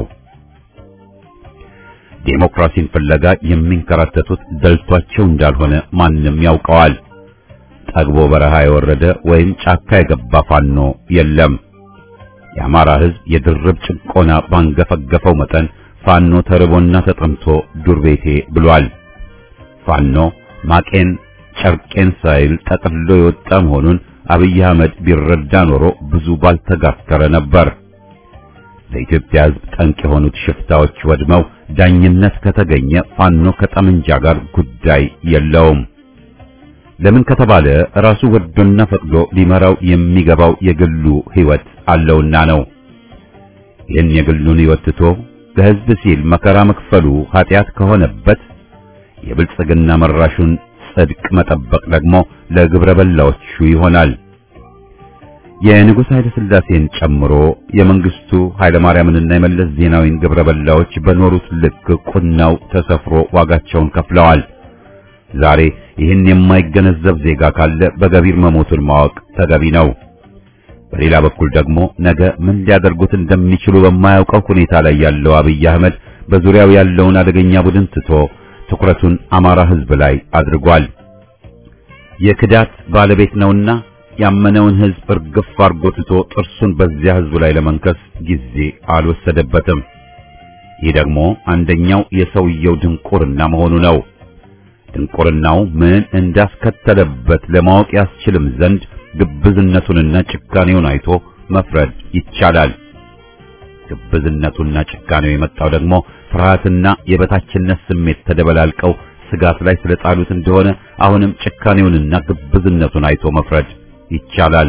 ዴሞክራሲን ፍለጋ የሚንከራተቱት ደልቷቸው እንዳልሆነ ማንም ያውቀዋል። ጠግቦ በረሃ የወረደ ወይም ጫካ የገባ ፋኖ የለም። የአማራ ህዝብ የድርብ ጭቆና ባንገፈገፈው መጠን ፋኖ ተርቦና ተጠምቶ ዱር ቤቴ ብሏል። ፋኖ ማቄን ጨርቄን ሳይል ጠቅልሎ የወጣ መሆኑን አብይ አህመድ ቢረዳ ኖሮ ብዙ ባልተጋተረ ነበር። ለኢትዮጵያ ህዝብ ጠንቅ የሆኑት ሽፍታዎች ወድመው ዳኝነት ከተገኘ ፋኖ ከጠመንጃ ጋር ጉዳይ የለውም። ለምን ከተባለ ራሱ ወዶና ፈቅዶ ሊመራው የሚገባው የግሉ ህይወት አለውና ነው። ይህን የግሉን ህይወት ትቶ ለህዝብ ሲል መከራ መክፈሉ ኃጢአት ከሆነበት የብልጽግና መራሹን ጽድቅ መጠበቅ ደግሞ ለግብረ በላዎቹ ይሆናል። የንጉሥ ኃይለ ሥላሴን ጨምሮ የመንግስቱ ኃይለ ማርያምንና የመለስ ዜናዊን ግብረ በላዎች በኖሩት ልክ ቁናው ተሰፍሮ ዋጋቸውን ከፍለዋል። ዛሬ ይህን የማይገነዘብ ዜጋ ካለ በገቢር መሞቱን ማወቅ ተገቢ ነው። በሌላ በኩል ደግሞ ነገ ምን ሊያደርጉት እንደሚችሉ በማያውቀው ሁኔታ ላይ ያለው አብይ አህመድ በዙሪያው ያለውን አደገኛ ቡድን ትቶ ትኩረቱን አማራ ህዝብ ላይ አድርጓል። የክዳት ባለቤት ነውና ያመነውን ህዝብ እርግፍ አርጎ ትቶ ጥርሱን በዚያ ህዝብ ላይ ለመንከስ ጊዜ አልወሰደበትም። ይህ ደግሞ አንደኛው የሰውየው ድንቁርና መሆኑ ነው። ድንቁርናው ምን እንዳስከተለበት ለማወቅ ያስችልም ዘንድ ግብዝነቱንና ጭካኔውን አይቶ መፍረድ ይቻላል። ግብዝነቱና ጭካኔው የመጣው ደግሞ ፍርሃትና የበታችነት ስሜት ተደበላልቀው ስጋት ላይ ስለጣሉት እንደሆነ አሁንም ጭካኔውንና ግብዝነቱን አይቶ መፍረድ ይቻላል።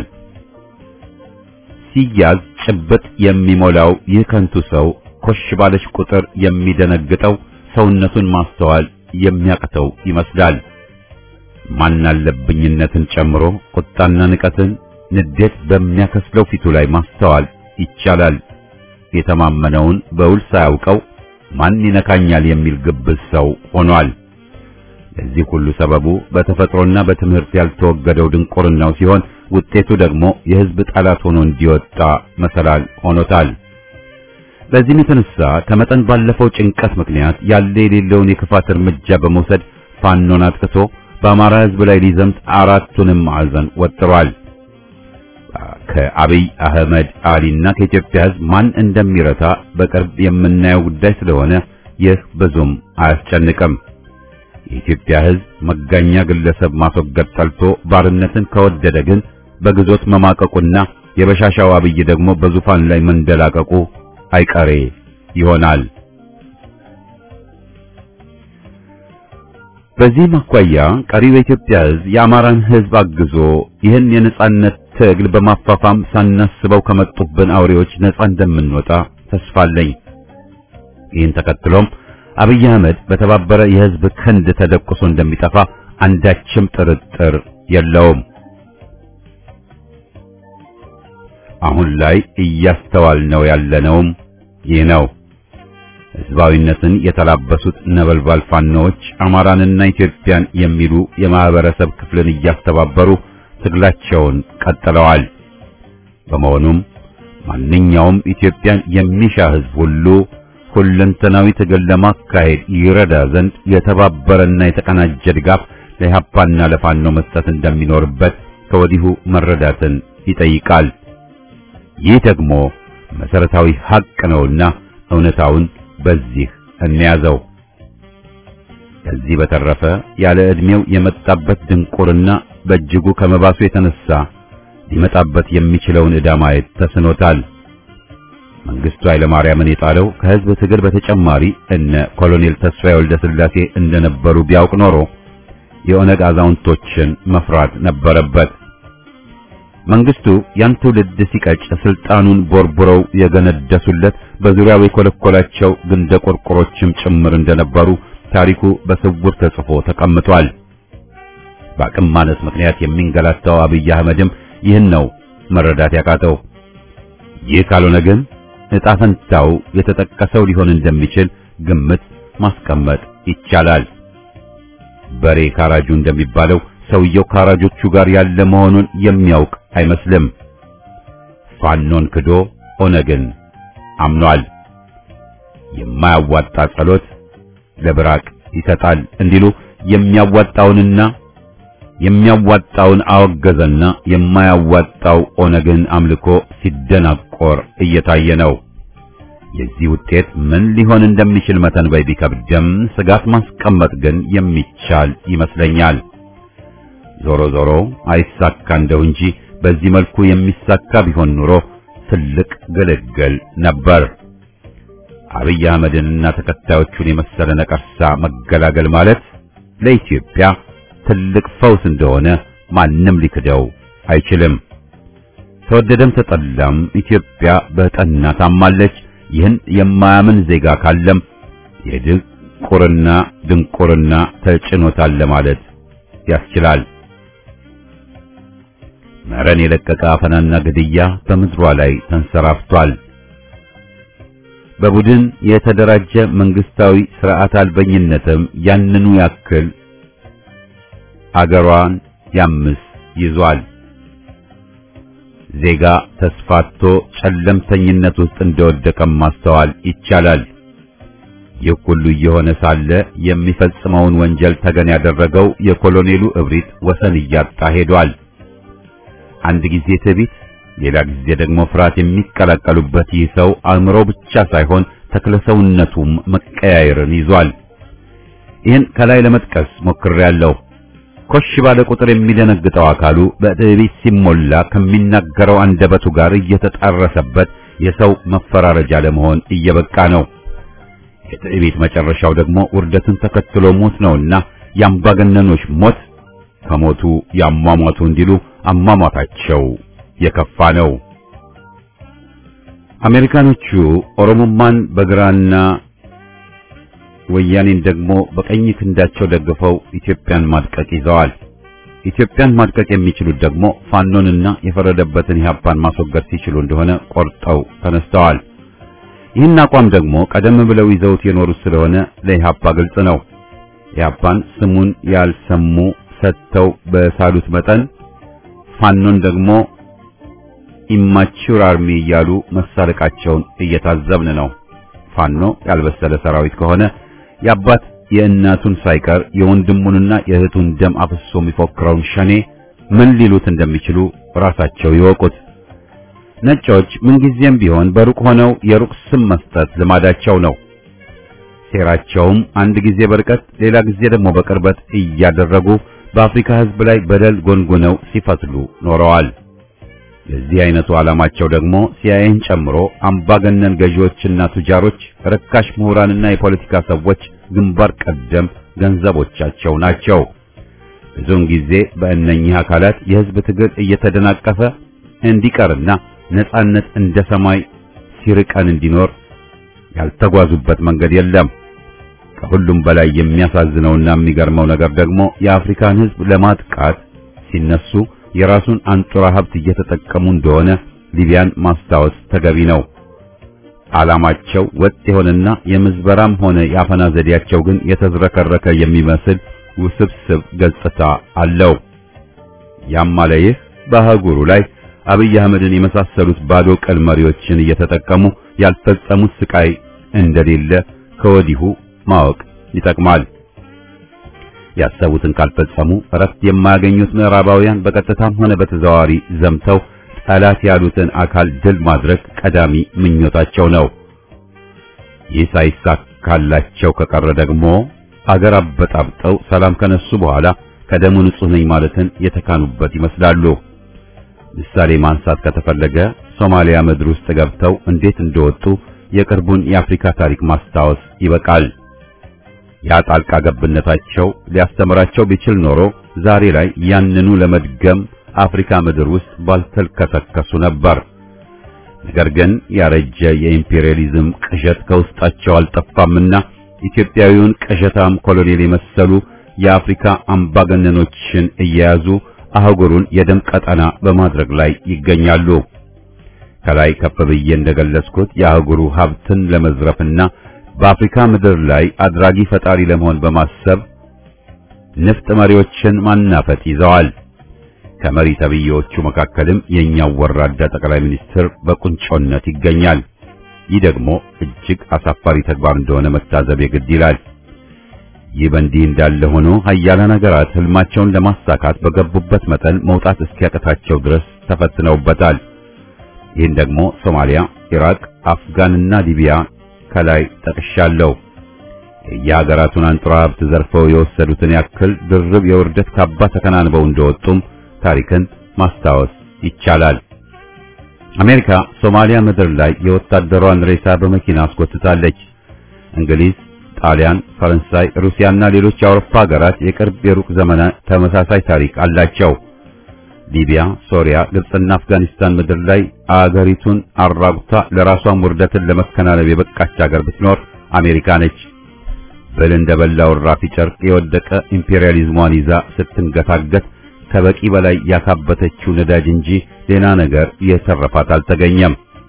ሲያዝ ጭብጥ የሚሞላው ይህ ከንቱ ሰው ኮሽ ባለች ቁጥር የሚደነግጠው ሰውነቱን ማስተዋል የሚያቅተው ይመስላል። ማናለብኝነትን ጨምሮ ቁጣና ንቀትን፣ ንዴት በሚያከስለው ፊቱ ላይ ማስተዋል ይቻላል። የተማመነውን በውል ሳያውቀው ማን ይነካኛል የሚል ግብዝ ሰው ሆኗል። ለዚህ ሁሉ ሰበቡ በተፈጥሮና በትምህርት ያልተወገደው ድንቁርናው ሲሆን ውጤቱ ደግሞ የሕዝብ ጠላት ሆኖ እንዲወጣ መሰላል ሆኖታል። በዚህም የተነሳ ከመጠን ባለፈው ጭንቀት ምክንያት ያለ የሌለውን የክፋት እርምጃ በመውሰድ ፋኖን አጥቅቶ በአማራ ሕዝብ ላይ ሊዘምት አራቱንም ማዕዘን ወጥሯል። ከአብይ አህመድ አሊና ከኢትዮጵያ ሕዝብ ማን እንደሚረታ በቅርብ የምናየው ጉዳይ ስለሆነ ይህ ብዙም አያስጨንቅም። የኢትዮጵያ ሕዝብ መጋኛ ግለሰብ ማስወገድ ጠልቶ ባርነትን ከወደደ ግን በግዞት መማቀቁና የበሻሻው አብይ ደግሞ በዙፋን ላይ መንደላቀቁ አይቀሬ ይሆናል። በዚህም አኳያ ቀሪው የኢትዮጵያ ሕዝብ የአማራን ሕዝብ አግዞ ይህን የነጻነት ትግል በማፋፋም ሳናስበው ከመጡብን አውሬዎች ነጻ እንደምንወጣ ተስፋ አለኝ። ይህን ተከትሎም አብይ አህመድ በተባበረ የሕዝብ ክንድ ተደቁሶ እንደሚጠፋ አንዳችም ጥርጥር የለውም። አሁን ላይ እያስተዋልነው ያለነውም ይህ ነው። ሕዝባዊነትን የተላበሱት ነበልባል ፋኖዎች አማራንና ኢትዮጵያን የሚሉ የማህበረሰብ ክፍልን እያስተባበሩ ትግላቸውን ቀጥለዋል። በመሆኑም ማንኛውም ኢትዮጵያን የሚሻ ሕዝብ ሁሉ ሁለንተናዊ ትግል ለማካሄድ ይረዳ ዘንድ የተባበረና የተቀናጀ ድጋፍ ለኢህአፓና ለፋኖ መስጠት እንደሚኖርበት ከወዲሁ መረዳትን ይጠይቃል። ይህ ደግሞ መሰረታዊ ሐቅ ነውና እውነታውን በዚህ እንያዘው። ከዚህ በተረፈ ያለ ዕድሜው የመጣበት ድንቁርና በእጅጉ ከመባሱ የተነሳ ሊመጣበት የሚችለውን ዕዳ ማየት ተስኖታል። መንግስቱ ኃይለማርያምን የጣለው ከህዝብ ትግል በተጨማሪ እነ ኮሎኔል ተስፋዬ ወልደ ሥላሴ እንደነበሩ ቢያውቅ ኖሮ የኦነግ አዛውንቶችን መፍራት ነበረበት። መንግስቱ ያን ትውልድ ሲቀጭ ስልጣኑን ቦርቡረው የገነደሱለት በዙሪያው የኮለኮላቸው ግንደ ቆርቆሮችም ጭምር እንደነበሩ ታሪኩ በስውር ተጽፎ ተቀምጧል። በአቅም ማነስ ምክንያት የሚንገላታው አብይ አህመድም ይህን ነው መረዳት ያቃተው። ይህ ካልሆነ ግን ዕጣ ፈንታው የተጠቀሰው ሊሆን እንደሚችል ግምት ማስቀመጥ ይቻላል። በሬ ካራጁ እንደሚባለው ሰውየው ካራጆቹ ጋር ያለ መሆኑን የሚያውቅ አይመስልም። ፋኖን ክዶ ኦነግን አምኗል። የማያዋጣ ጸሎት ለብራቅ ይሰጣል እንዲሉ የሚያዋጣውንና የሚያዋጣውን አወገዘና የማያዋጣው ኦነግን አምልኮ ሲደናቆር እየታየ ነው። የዚህ ውጤት ምን ሊሆን እንደሚችል መተንበይ ቢከብድም ስጋት ማስቀመጥ ግን የሚቻል ይመስለኛል። ዞሮ ዞሮ አይሳካ እንደው እንጂ በዚህ መልኩ የሚሳካ ቢሆን ኑሮ ትልቅ ግልግል ነበር። አብይ አህመድንና ተከታዮቹን የመሰለ ነቀርሳ መገላገል ማለት ለኢትዮጵያ ትልቅ ፈውስ እንደሆነ ማንም ሊክደው አይችልም። ተወደደም ተጠላም ኢትዮጵያ በጠና ታማለች። ይህን የማያምን ዜጋ ካለም የድንቁርና ድንቁርና ተጭኖታል ለማለት ያስችላል። መረን የለቀቀ አፈናና ግድያ በምድሯ ላይ ተንሰራፍቷል። በቡድን የተደራጀ መንግስታዊ ስርዓት አልበኝነትም ያንኑ ያክል አገሯን ያምስ ይዟል። ዜጋ ተስፋቶ ጨለምተኝነት ውስጥ እንደወደቀም ማስተዋል ይቻላል። ይህ ሁሉ እየሆነ ሳለ የሚፈጽመውን ወንጀል ተገን ያደረገው የኮሎኔሉ እብሪት ወሰን እያጣ ሄዷል። አንድ ጊዜ ትዕቢት፣ ሌላ ጊዜ ደግሞ ፍርሃት የሚቀላቀሉበት ይህ ሰው አእምሮ ብቻ ሳይሆን ተክለሰውነቱም መቀያየርን ይዟል። ይህን ከላይ ለመጥቀስ ሞክሬያለሁ። ኮሽ ባለ ቁጥር የሚደነግጠው አካሉ በትዕቢት ሲሞላ ከሚናገረው አንደበቱ ጋር እየተጣረሰበት የሰው መፈራረጃ ለመሆን እየበቃ ነው። የትዕቢት መጨረሻው ደግሞ ውርደትን ተከትሎ ሞት ነውና የአምባገነኖች ሞት ከሞቱ ያሟሟቱ እንዲሉ አሟሟታቸው የከፋ ነው። አሜሪካኖቹ ኦሮሞማን በግራና ወያኔን ደግሞ በቀኝ ክንዳቸው ደግፈው ኢትዮጵያን ማድቀቅ ይዘዋል። ኢትዮጵያን ማድቀቅ የሚችሉት ደግሞ ፋኖንና የፈረደበትን ኢህአፓን ማስወገድ ሲችሉ እንደሆነ ቆርጠው ተነስተዋል። ይህን አቋም ደግሞ ቀደም ብለው ይዘውት የኖሩት ስለሆነ ለኢህአፓ ግልጽ ነው። ኢህአፓን ስሙን ያልሰሙ ሰጥተው በሳሉት መጠን ፋኖን ደግሞ ኢማቹር አርሚ እያሉ መሳለቃቸውን እየታዘብን ነው። ፋኖ ያልበሰለ ሰራዊት ከሆነ የአባት የእናቱን ሳይቀር የወንድሙንና የእህቱን ደም አፍሶ የሚፎክረውን ሸኔ ምን ሊሉት እንደሚችሉ ራሳቸው ይወቁት። ነጮች ምንጊዜም ቢሆን በሩቅ ሆነው የሩቅ ስም መስጠት ልማዳቸው ነው። ሴራቸውም አንድ ጊዜ በርቀት ሌላ ጊዜ ደግሞ በቅርበት እያደረጉ በአፍሪካ ሕዝብ ላይ በደል ጎንጉነው ሲፈትሉ ኖረዋል። የዚህ አይነቱ ዓላማቸው ደግሞ ሲአይኤን ጨምሮ አምባገነን ገዢዎችና ቱጃሮች፣ ርካሽ ምሁራንና የፖለቲካ ሰዎች ግንባር ቀደም ገንዘቦቻቸው ናቸው። ብዙውን ጊዜ በእነኚህ አካላት የሕዝብ ትግል እየተደናቀፈ እንዲቀርና ነጻነት እንደ ሰማይ ሲርቀን እንዲኖር ያልተጓዙበት መንገድ የለም። ከሁሉም በላይ የሚያሳዝነውና የሚገርመው ነገር ደግሞ የአፍሪካን ሕዝብ ለማጥቃት ሲነሱ የራሱን አንጡራ ሀብት እየተጠቀሙ እንደሆነ ሊቢያን ማስታወስ ተገቢ ነው። ዓላማቸው ወጥ የሆነና የምዝበራም ሆነ የአፈና ዘዴያቸው ግን የተዝረከረከ የሚመስል ውስብስብ ገጽታ አለው። ያም አለ ይህ በአህጉሩ ላይ አብይ አህመድን የመሳሰሉት ባዶ ቀል መሪዎችን እየተጠቀሙ ያልፈጸሙት ስቃይ እንደሌለ ከወዲሁ ማወቅ ይጠቅማል። ያሰቡትን ካልፈጸሙ እረፍት የማያገኙት ምዕራባውያን በቀጥታም ሆነ በተዘዋዋሪ ዘምተው ጠላት ያሉትን አካል ድል ማድረግ ቀዳሚ ምኞታቸው ነው። ይህ ሳይሳካላቸው ከቀረ ደግሞ አገር አበጣብጠው ሰላም ከነሱ በኋላ ከደሙ ንጹሕ ነኝ ማለትን የተካኑበት ይመስላሉ። ምሳሌ ማንሳት ከተፈለገ ሶማሊያ ምድር ውስጥ ገብተው እንዴት እንደወጡ የቅርቡን የአፍሪካ ታሪክ ማስታወስ ይበቃል። ያ ጣልቃ ገብነታቸው ሊያስተምራቸው ቢችል ኖሮ ዛሬ ላይ ያንኑ ለመድገም አፍሪካ ምድር ውስጥ ባልተልከሰከሱ ነበር። ነገር ግን ያረጀ የኢምፔሪያሊዝም ቅዠት ከውስጣቸው አልጠፋምና ኢትዮጵያዊውን ቅዠታም ኮሎኔል የመሰሉ የአፍሪካ አምባገነኖችን እየያዙ አህጉሩን የደም ቀጠና በማድረግ ላይ ይገኛሉ። ከላይ ከፍ ብዬ እንደገለጽኩት የአህጉሩ ሀብትን ለመዝረፍና በአፍሪካ ምድር ላይ አድራጊ ፈጣሪ ለመሆን በማሰብ ንፍጥ መሪዎችን ማናፈጥ ይዘዋል። ከመሪ ተብዬዎቹ መካከልም የኛው ወራዳ ጠቅላይ ሚኒስትር በቁንጮነት ይገኛል። ይህ ደግሞ እጅግ አሳፋሪ ተግባር እንደሆነ መታዘብ የግድ ይላል። ይህ በእንዲህ እንዳለ ሆኖ ሀያላን ሀገራት ህልማቸውን ለማሳካት በገቡበት መጠን መውጣት እስኪያቅታቸው ድረስ ተፈትነውበታል። ይህን ደግሞ ሶማሊያ፣ ኢራቅ፣ አፍጋንና ሊቢያ ከላይ ጠቅሻለሁ። የየሀገራቱን አንጡራ ሀብት ዘርፈው የወሰዱትን ያክል ድርብ የውርደት ካባ ተከናንበው እንደወጡም ታሪክን ማስታወስ ይቻላል። አሜሪካ ሶማሊያ ምድር ላይ የወታደሯን ሬሳ በመኪና አስጎትታለች። እንግሊዝ፣ ጣሊያን፣ ፈረንሳይ፣ ሩሲያና ሌሎች የአውሮፓ ሀገራት የቅርብ የሩቅ ዘመናት ተመሳሳይ ታሪክ አላቸው። ሊቢያ፣ ሶሪያ፣ ግብጽና አፍጋኒስታን ምድር ላይ አገሪቱን አራጉታ ለራሷን ውርደትን ለመከናነብ የበቃች ሀገር ብትኖር አሜሪካ ነች። ብል እንደበላው ራፊ ጨርቅ የወደቀ ኢምፔሪያሊዝሟን ይዛ ስትንገታገት ከበቂ በላይ ያካበተችው ነዳጅ እንጂ ሌላ ነገር የተረፋት አልተገኘም።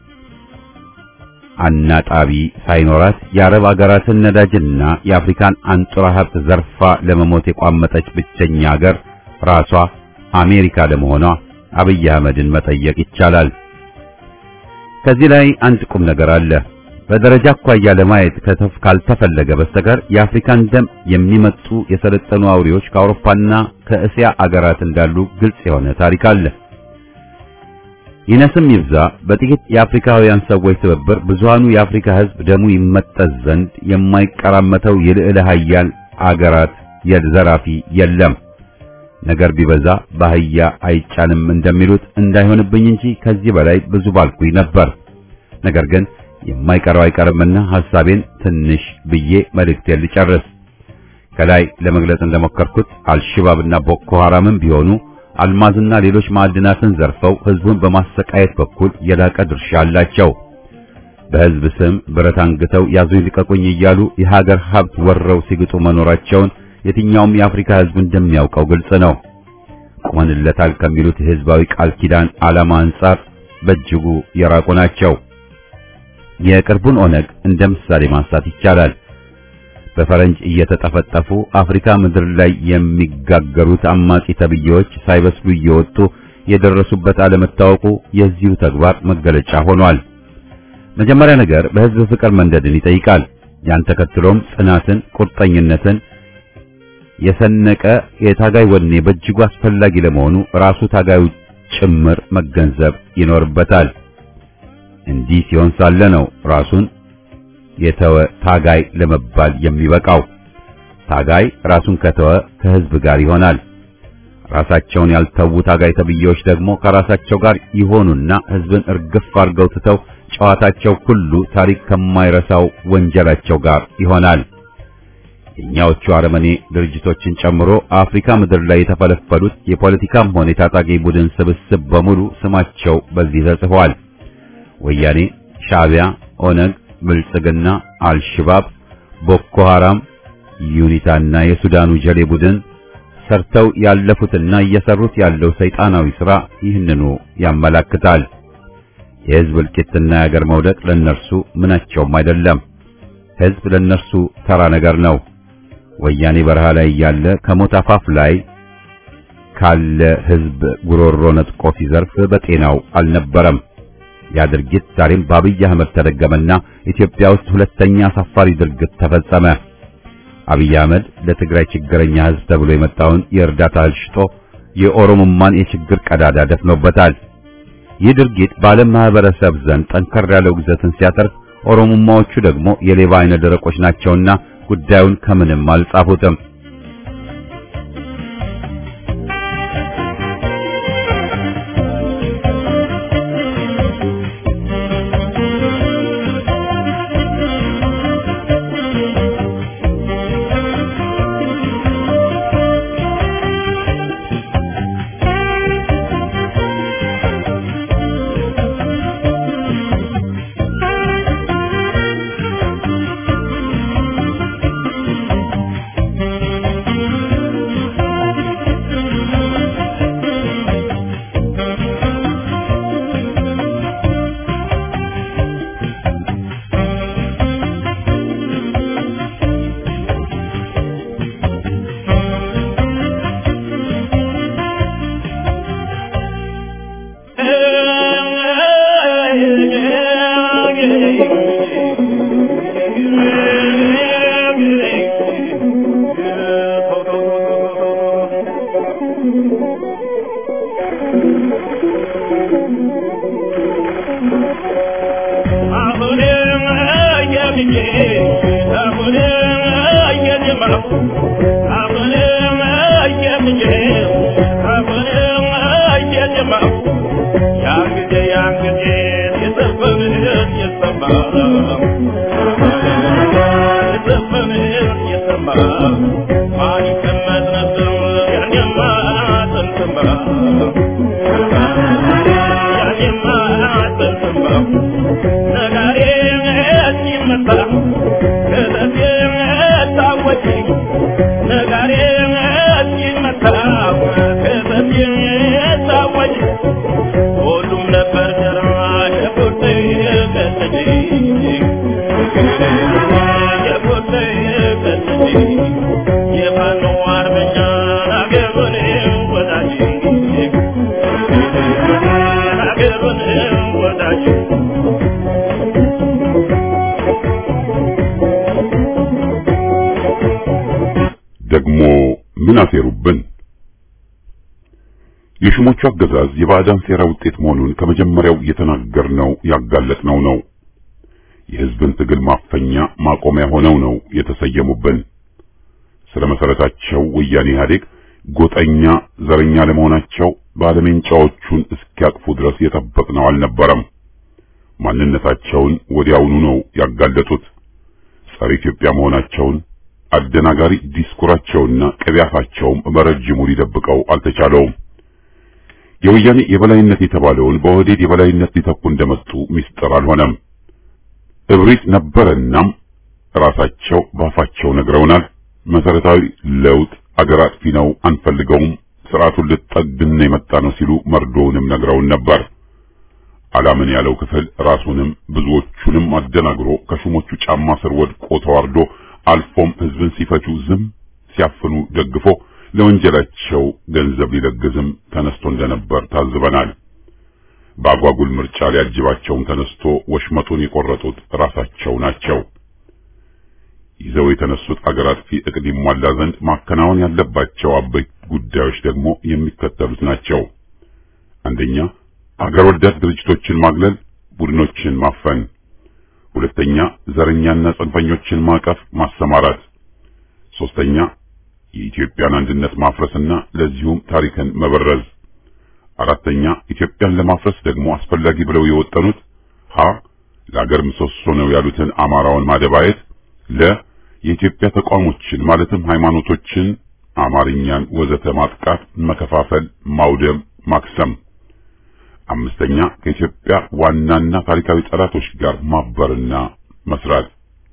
አናጣቢ ሳይኖራት የአረብ አገራትን ነዳጅና የአፍሪካን አንጡራ ሀብት ዘርፋ ለመሞት የቋመጠች ብቸኛ ሀገር ራሷ አሜሪካ ለመሆኗ አብይ አህመድን መጠየቅ ይቻላል። ከዚህ ላይ አንድ ቁም ነገር አለ። በደረጃ አኳያ ለማየት ከተፍ ካልተፈለገ በስተቀር የአፍሪካን ደም የሚመጡ የሰለጠኑ አውሬዎች ከአውሮፓና ከእስያ አገራት እንዳሉ ግልጽ የሆነ ታሪክ አለ። ይነስም ይብዛ በጥቂት የአፍሪካውያን ሰዎች ትብብር ብዙሃኑ የአፍሪካ ሕዝብ ደሙ ይመጠዝ ዘንድ የማይቀራመተው የልዕለ ኃያል አገራት የዘራፊ የለም። ነገር ቢበዛ በአህያ አይጫንም እንደሚሉት እንዳይሆንብኝ እንጂ ከዚህ በላይ ብዙ ባልኩኝ ነበር። ነገር ግን የማይቀረው አይቀርምና ሐሳቤን ትንሽ ብዬ መልእክቴን ልጨርስ። ከላይ ለመግለጽ እንደሞከርኩት አልሽባብና ቦኮ ሐራምም ቢሆኑ አልማዝና ሌሎች ማዕድናትን ዘርፈው ህዝቡን በማሰቃየት በኩል የላቀ ድርሻ አላቸው። በህዝብ ስም ብረት አንግተው ያዙኝ ልቀቁኝ እያሉ የሀገር ሀብት ወረው ሲግጡ መኖራቸውን የትኛውም የአፍሪካ ህዝብ እንደሚያውቀው ግልጽ ነው። ቆመንለታል ከሚሉት የህዝባዊ ቃል ኪዳን ዓላማ አንጻር በእጅጉ የራቁ ናቸው። የቅርቡን ኦነግ እንደ ምሳሌ ማንሳት ይቻላል። በፈረንጅ እየተጠፈጠፉ አፍሪካ ምድር ላይ የሚጋገሩት አማጺ ተብዬዎች ሳይበስሉ እየወጡ የደረሱበት አለመታወቁ የዚሁ ተግባር መገለጫ ሆኗል። መጀመሪያ ነገር በህዝብ ፍቅር መንደድን ይጠይቃል። ያን ተከትሎም ጽናትን፣ ቁርጠኝነትን የሰነቀ የታጋይ ወኔ በእጅጉ አስፈላጊ ለመሆኑ ራሱ ታጋዩ ጭምር መገንዘብ ይኖርበታል። እንዲህ ሲሆን ሳለ ነው ራሱን የተወ ታጋይ ለመባል የሚበቃው። ታጋይ ራሱን ከተወ ከህዝብ ጋር ይሆናል። ራሳቸውን ያልተዉ ታጋይ ተብዬዎች ደግሞ ከራሳቸው ጋር ይሆኑና ህዝብን እርግፍ አድርገው ትተው ጨዋታቸው ሁሉ ታሪክ ከማይረሳው ወንጀላቸው ጋር ይሆናል። የኛዎቹ አረመኔ ድርጅቶችን ጨምሮ አፍሪካ ምድር ላይ የተፈለፈሉት የፖለቲካም ሆነ የታጣቂ ቡድን ስብስብ በሙሉ ስማቸው በዚህ ተጽፏል። ወያኔ፣ ሻዕቢያ፣ ኦነግ፣ ብልጽግና፣ አልሽባብ፣ ቦኮ ሐራም፣ ዩኒታና የሱዳኑ ጀሌ ቡድን ሰርተው ያለፉትና እየሰሩት ያለው ሰይጣናዊ ሥራ ይህንኑ ያመላክታል። የህዝብ እልቂትና የአገር መውደቅ ለነርሱ ምናቸውም አይደለም። ህዝብ ለነርሱ ተራ ነገር ነው። ወያኔ በረሃ ላይ እያለ ከሞት አፋፍ ላይ ካለ ህዝብ ጉሮሮ ነጥቆ ሲዘርፍ በጤናው አልነበረም። ያ ድርጊት ዛሬም በአብይ አህመድ ተደገመና ኢትዮጵያ ውስጥ ሁለተኛ አሳፋሪ ድርጊት ተፈጸመ። አብይ አህመድ ለትግራይ ችግረኛ ህዝብ ተብሎ የመጣውን የእርዳታ እህል ሽጦ የኦሮሞማን የችግር ቀዳዳ ደፍኖበታል። ይህ ድርጊት በዓለም ማህበረሰብ ዘንድ ጠንከር ያለ ውግዘትን ሲያተርፍ፣ ኦሮሞማዎቹ ደግሞ የሌባ አይነ ደረቆች ናቸውና ጉዳዩን ከምንም አልጻፉትም። ደግሞ ምን አሴሩብን? የሹሞቹ አገዛዝ የባዕዳን ሴራ ውጤት መሆኑን ከመጀመሪያው የተናገርነው ያጋለጥነው ነው። የሕዝብን ትግል ማፈኛ ማቆሚያ ሆነው ነው የተሰየሙብን። ስለ መሰረታቸው ወያኔ ኢህአዴግ ጎጠኛ ዘረኛ ለመሆናቸው ባለሜንጫዎቹን እስኪያቅፉ ድረስ የጠበቅነው አልነበረም። ማንነታቸውን ወዲያውኑ ነው ያጋለጡት። ጸረ ኢትዮጵያ መሆናቸውን አደናጋሪ ዲስኩራቸውና ቅቢያፋቸውም በረጅሙ ሊደብቀው አልተቻለውም። የወያኔ የበላይነት የተባለውን በኦህዴድ የበላይነት ሊተኩ እንደመጡ ሚስጥር አልሆነም። እብሪት ነበረናም ራሳቸው ባፋቸው ነግረውናል። መሰረታዊ ለውጥ አገር አጥፊ ነው፣ አንፈልገውም፣ ስርዓቱን ልጠግን የመጣ ነው ሲሉ መርዶውንም ነግረውን ነበር። አላምን ያለው ክፍል ራሱንም ብዙዎቹንም አደናግሮ ከሹሞቹ ጫማ ስር ወድቆ ተዋርዶ አልፎም ህዝብን ሲፈጁ ዝም ሲያፍኑ ደግፎ ለወንጀላቸው ገንዘብ ሊለግዝም ተነስቶ እንደነበር ታዝበናል። በአጓጉል ምርጫ ሊያጅባቸውም ተነስቶ ወሽመጡን የቆረጡት ራሳቸው ናቸው። ይዘው የተነሱት አገር አጥፊ እቅድ ይሟላ ዘንድ ማከናወን ያለባቸው አበይት ጉዳዮች ደግሞ የሚከተሉት ናቸው። አንደኛ፣ አገር ወዳድ ድርጅቶችን ማግለል፣ ቡድኖችን ማፈን። ሁለተኛ፣ ዘረኛና ጽንፈኞችን ማቀፍ፣ ማሰማራት። ሶስተኛ፣ የኢትዮጵያን አንድነት ማፍረስና ለዚሁም ታሪክን መበረዝ። አራተኛ፣ ኢትዮጵያን ለማፍረስ ደግሞ አስፈላጊ ብለው የወጠኑት ሀ ለአገር ምሰሶ ነው ያሉትን አማራውን ማደባየት፣ ለ የኢትዮጵያ ተቋሞችን ማለትም ሃይማኖቶችን፣ አማርኛን ወዘተ ማጥቃት፣ መከፋፈል፣ ማውደም፣ ማክሰም። አምስተኛ ከኢትዮጵያ ዋናና ታሪካዊ ጠላቶች ጋር ማበርና መስራት።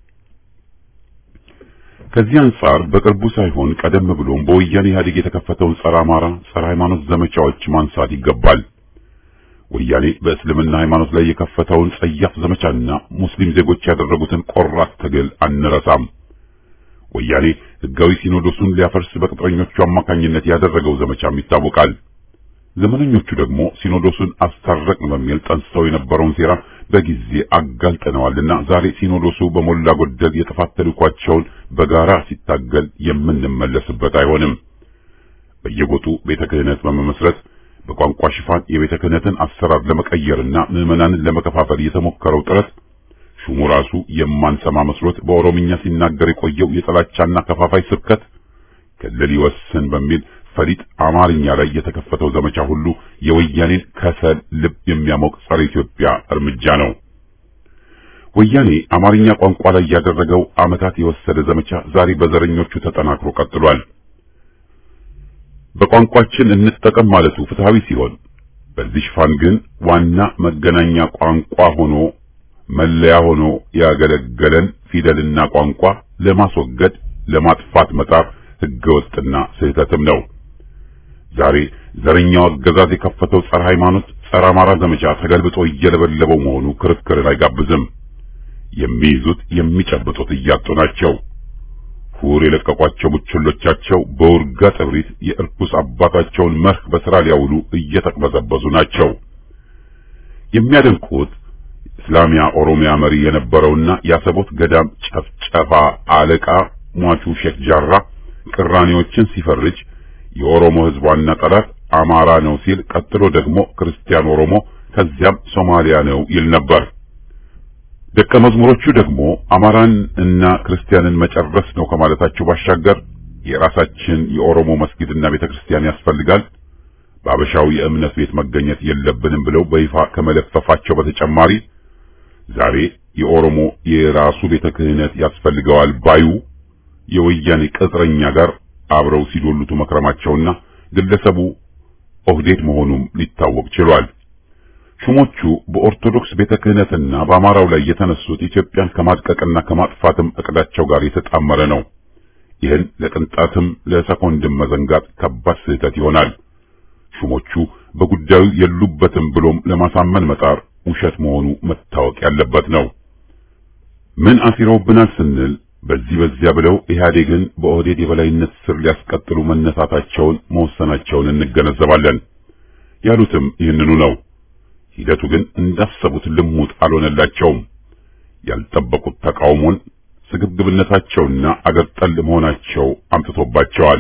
ከዚህ አንጻር በቅርቡ ሳይሆን ቀደም ብሎም በወያኔ ኢህአዴግ የተከፈተውን ጸረ አማራ፣ ጸረ ሃይማኖት ዘመቻዎች ማንሳት ይገባል። ወያኔ በእስልምና ሃይማኖት ላይ የከፈተውን ጸያፍ ዘመቻና ሙስሊም ዜጎች ያደረጉትን ቆራጥ ትግል አንረሳም። ወያኔ ህጋዊ ሲኖዶሱን ሊያፈርስ በቅጥረኞቹ አማካኝነት ያደረገው ዘመቻም ይታወቃል። ዘመነኞቹ ደግሞ ሲኖዶሱን አስታረቅን በሚል ጠንስሰው የነበረውን ሴራ በጊዜ አጋልጠነዋልና ዛሬ ሲኖዶሱ በሞላ ጎደል የጥፋት ተልዕኳቸውን በጋራ ሲታገል የምንመለስበት አይሆንም። በየጎጡ ቤተ ክህነት በመመስረት በቋንቋ ሽፋን የቤተ ክህነትን አሰራር ለመቀየርና ምዕመናንን ለመከፋፈል የተሞከረው ጥረት ሹሙ ራሱ የማንሰማ መስሎት በኦሮምኛ ሲናገር የቆየው የጥላቻና ከፋፋይ ስብከት ክልል ይወስን በሚል ፈሊጥ አማርኛ ላይ የተከፈተው ዘመቻ ሁሉ የወያኔን ከሰል ልብ የሚያሞቅ ጸረ ኢትዮጵያ እርምጃ ነው። ወያኔ አማርኛ ቋንቋ ላይ ያደረገው ዓመታት የወሰደ ዘመቻ ዛሬ በዘረኞቹ ተጠናክሮ ቀጥሏል። በቋንቋችን እንጠቀም ማለቱ ፍትሃዊ ሲሆን፣ በዚህ ሽፋን ግን ዋና መገናኛ ቋንቋ ሆኖ መለያ ሆኖ ያገለገለን ፊደልና ቋንቋ ለማስወገድ ለማጥፋት መጣር ህገወጥና ስህተትም ነው። ዛሬ ዘረኛው አገዛዝ የከፈተው ጸረ ሃይማኖት፣ ጸረ አማራ ዘመቻ ተገልብጦ እየለበለበው መሆኑ ክርክርን አይጋብዝም። የሚይዙት የሚጨብጡት እያጡ ናቸው። ሁር የለቀቋቸው ቡችሎቻቸው በውርጋ ጥብሪት የእርኩስ አባታቸውን መርህ በሥራ ሊያውሉ እየተቅበዘበዙ ናቸው። የሚያደንቁት እስላሚያ ኦሮሚያ መሪ የነበረውና የአሰቦት ገዳም ጨፍጨፋ አለቃ ሟቹ ሼክ ጃራ ቅራኔዎችን ሲፈርጅ የኦሮሞ ሕዝብ ዋና ጠላት አማራ ነው ሲል ቀጥሎ ደግሞ ክርስቲያን ኦሮሞ ከዚያም ሶማሊያ ነው ይል ነበር። ደቀ መዝሙሮቹ ደግሞ አማራን እና ክርስቲያንን መጨረስ ነው ከማለታቸው ባሻገር የራሳችን የኦሮሞ መስጊድና ቤተክርስቲያን ያስፈልጋል፣ በአበሻው የእምነት ቤት መገኘት የለብንም ብለው በይፋ ከመለፈፋቸው በተጨማሪ ዛሬ የኦሮሞ የራሱ ቤተ ክህነት ያስፈልገዋል ባዩ የወያኔ ቅጥረኛ ጋር አብረው ሲዶሉቱ መክረማቸውና ግለሰቡ ኦህዴድ መሆኑም ሊታወቅ ችሏል። ሹሞቹ በኦርቶዶክስ ቤተ ክህነትና በአማራው ላይ የተነሱት ኢትዮጵያን ከማድቀቅና ከማጥፋትም እቅዳቸው ጋር የተጣመረ ነው። ይህን ለቅንጣትም ለሰኮንድም መዘንጋት ከባድ ስህተት ይሆናል። ሹሞቹ በጉዳዩ የሉበትም ብሎም ለማሳመን መጣር ውሸት መሆኑ መታወቅ ያለበት ነው። ምን አሲረውብናል ስንል በዚህ በዚያ ብለው ኢህአዴግን በኦህዴድ የበላይነት ስር ሊያስቀጥሉ መነሳታቸውን መወሰናቸውን እንገነዘባለን። ያሉትም ይህንኑ ነው። ሂደቱ ግን እንዳሰቡት ልሙጥ አልሆነላቸውም። ያልጠበቁት ተቃውሞን ስግብግብነታቸውና አገር ጠል መሆናቸው አምጥቶባቸዋል።